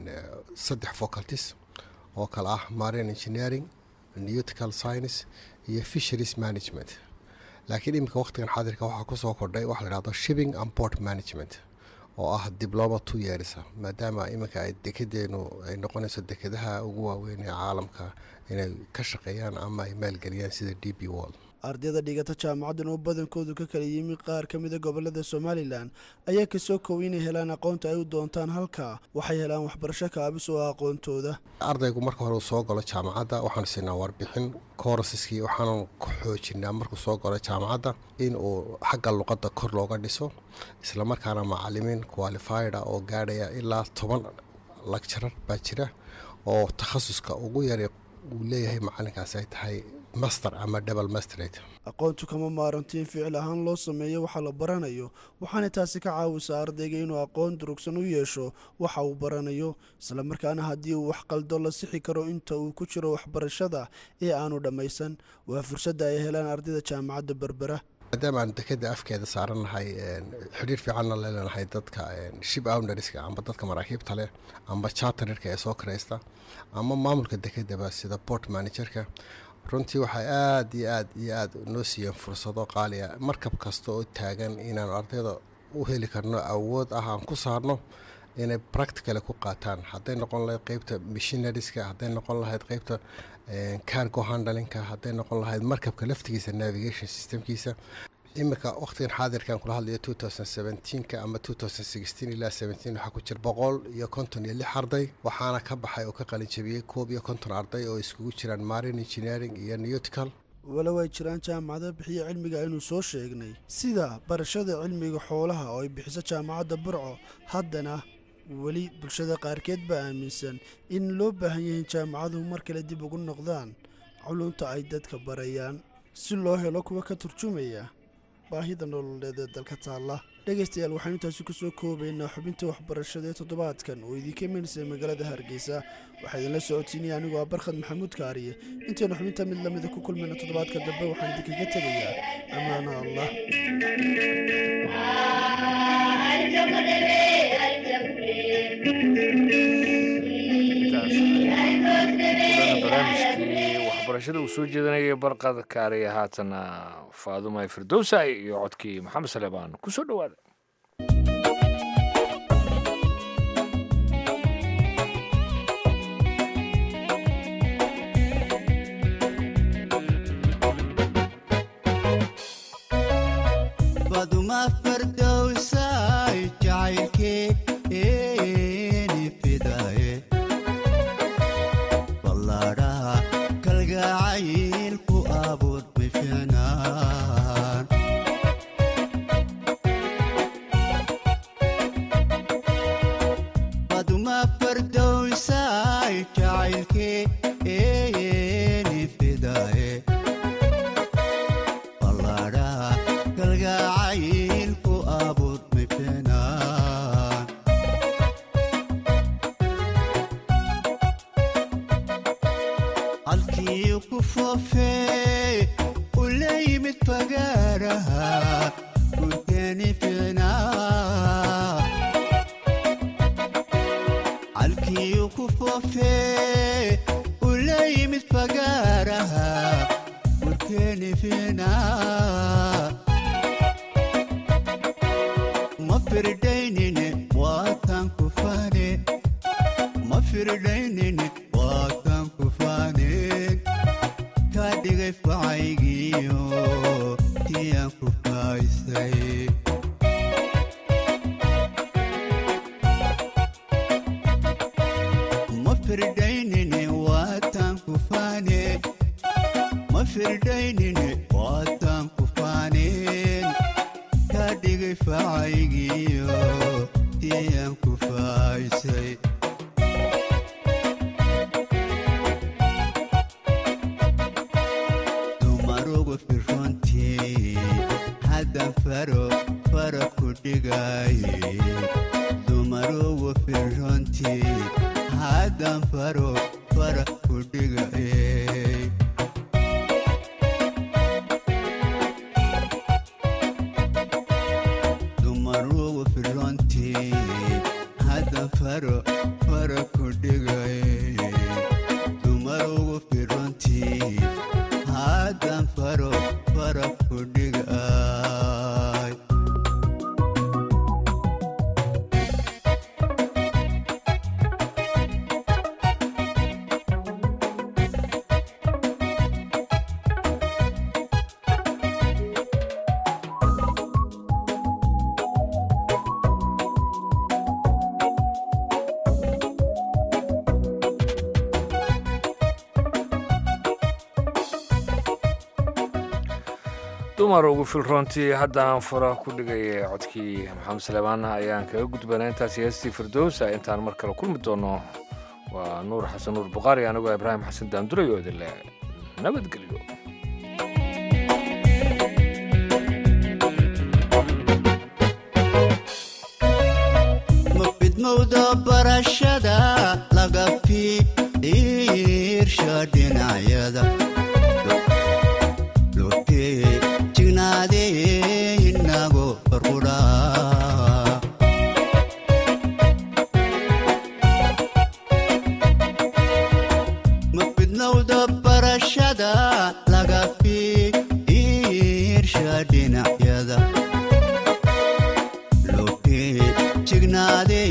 saddex faculties oo kale ah marine engineering nautical science iyo fisheries management laakiin iminka wakhtigan xaadirka waxaa kusoo kordhay waxa la dhahdo shipping and port management oo ah dibloma two years maadaama iminka ay dekedeenu ay noqonayso dekedaha ugu waaweyn ee caalamka inay ka shaqeeyaan ama ay maalgeliyaan sida d b wall ardayda dhigata jaamacaddan oo badankoodu ka kala yimi qaar ka mida gobolada somalilan ayaa kasoo koway inay helaan aqoonta ay u doontaan halka waxay helaan waxbarasho kaabis oo aqoontooda ardaygu marka hore uu soo galo jaamacadda waxaanu siinaa warbixin koorasiskii waxaanu ku xoojinaa markuu soo galo jaamacadda in uu xagga luqadda kor looga dhiso islamarkaana macalimiin qualifida oo gaadhaya ilaa toban lagjarar baa jira oo takhasuska ugu yara uu leeyahay macalinkaasi ay tahay master ama double masterate aqoontu kama maaranto in ficil ahaan loo sameeyo waxa la baranayo waxaana taasi ka caawisaa ardayga inuu aqoon durugsan u yeesho waxa uu baranayo islamarkaana haddii uu wax qaldo la sixi karo inta uu ku jiro waxbarashada ee aanu dhammaysan waa fursadda ay helaan ardayda jaamacadda berbera maadaama aan dekeda afkeeda saarannahay xidhiir fiicanna leenahay dadka ship ownderska amba dadka maraakiibta leh amba chartererka ee soo karaysta ama maamulka dekedaba sida port managerka runtii waxay aada iyo aad iyo aad noo siiyeen fursado qaaliya markab kasta oo taagan inaanu ardayda u heli karno awood ah aan ku saarno inay practically ku qaataan hadday noqon lahayd qeybta missionariska hadday noqon lahayd qeybta cargo handlinka hadday noqon lahayd markabka laftigiisa navigation systemkiisa iminka waqtigan xaadirkan kula hadlayo two thousand seventeenka ama two thousand sixteen ilaa seventeen waxaa ku jira boqol iyo konton iyo lix arday waxaana ka baxay oo ka qalinjabiyey koob iyo konton arday oo iskugu jiraan marine engineering iyo neutical walow ay jiraan jaamacado bixiya cilmiga aynu soo sheegnay sida barashada cilmiga xoolaha oo ay bixiso jaamacadda burco haddana weli bulshada qaarkeed baa aaminsan in loo baahan yahay jaamacaduhu mar kale dib ugu noqdaan culunta ay dadka barayaan si loo helo kuwa ka turjumaya baahida nololeed ee dalka taalla dhegaystayaal waxaanu intaasi ku soo koobaynaa xubinta waxbarashada ee toddobaadkan oo idinka imaneysay magaalada hargeysa waxaa idinla socodsiinaya anigoo ah barkhad maxamuud kaariye intaynu xubinta mid lamida ku kulmayna toddobaadka dambe waxaan idinkaga tegayaa ammaana allah barnaamijkii waxbarashada uu soo jeedanayay barqad kaariya haatana faaduma firdowsa iyo codkii maxamed saleebaan ku soo dhowaada baduma fardowsay jacaylkeeni fidaye ballaadhaha kalgacayl ku abuur bifinaan baduma fardowsay jacaylkeeni fidaye ballaadhaha kalgacayl ku abuur bifinaan halkii ku foofee u la yimid fagaaraha gurteeni fiicnaa halkii ku foofee u la yimid fagaaraha gurteeni fiicnaa ma firdaynine waataan ku faane ma firdaynine waataan ku faaneen kaa dhigay facaygiyo tiyaan ku faaysay ma firdaynine waataan ku faane ma firdaynine waataan ku faaneen kaa dhigay facaygiyo tiyaan ku faaysay dumarugu firrontii haddan faro fara ku dhigaye dumarugu firrontii haddan faro fara ku dhigaye dumarugu firrontii haddan faro fara ku dhigaye dumarugu firrontii haddan faro fara ku dhigay dumar ugu filroontii haddaan fura ku dhigay codkii maxamed saleebaan ayaan kaga gudbanaa intaasi heestii firdowsa intaan mar kale kulmi doono waa nuur xasan nuur buqaari anigoo ibraahim xasan daanduray oo idinle nabadgelyo ma fidmowda barashada laga fiirsha dhinacyada lotee jignaadee inago barqudhaa ma fidnowda barashada laga fiirsha dhinacyada lotee jignaadee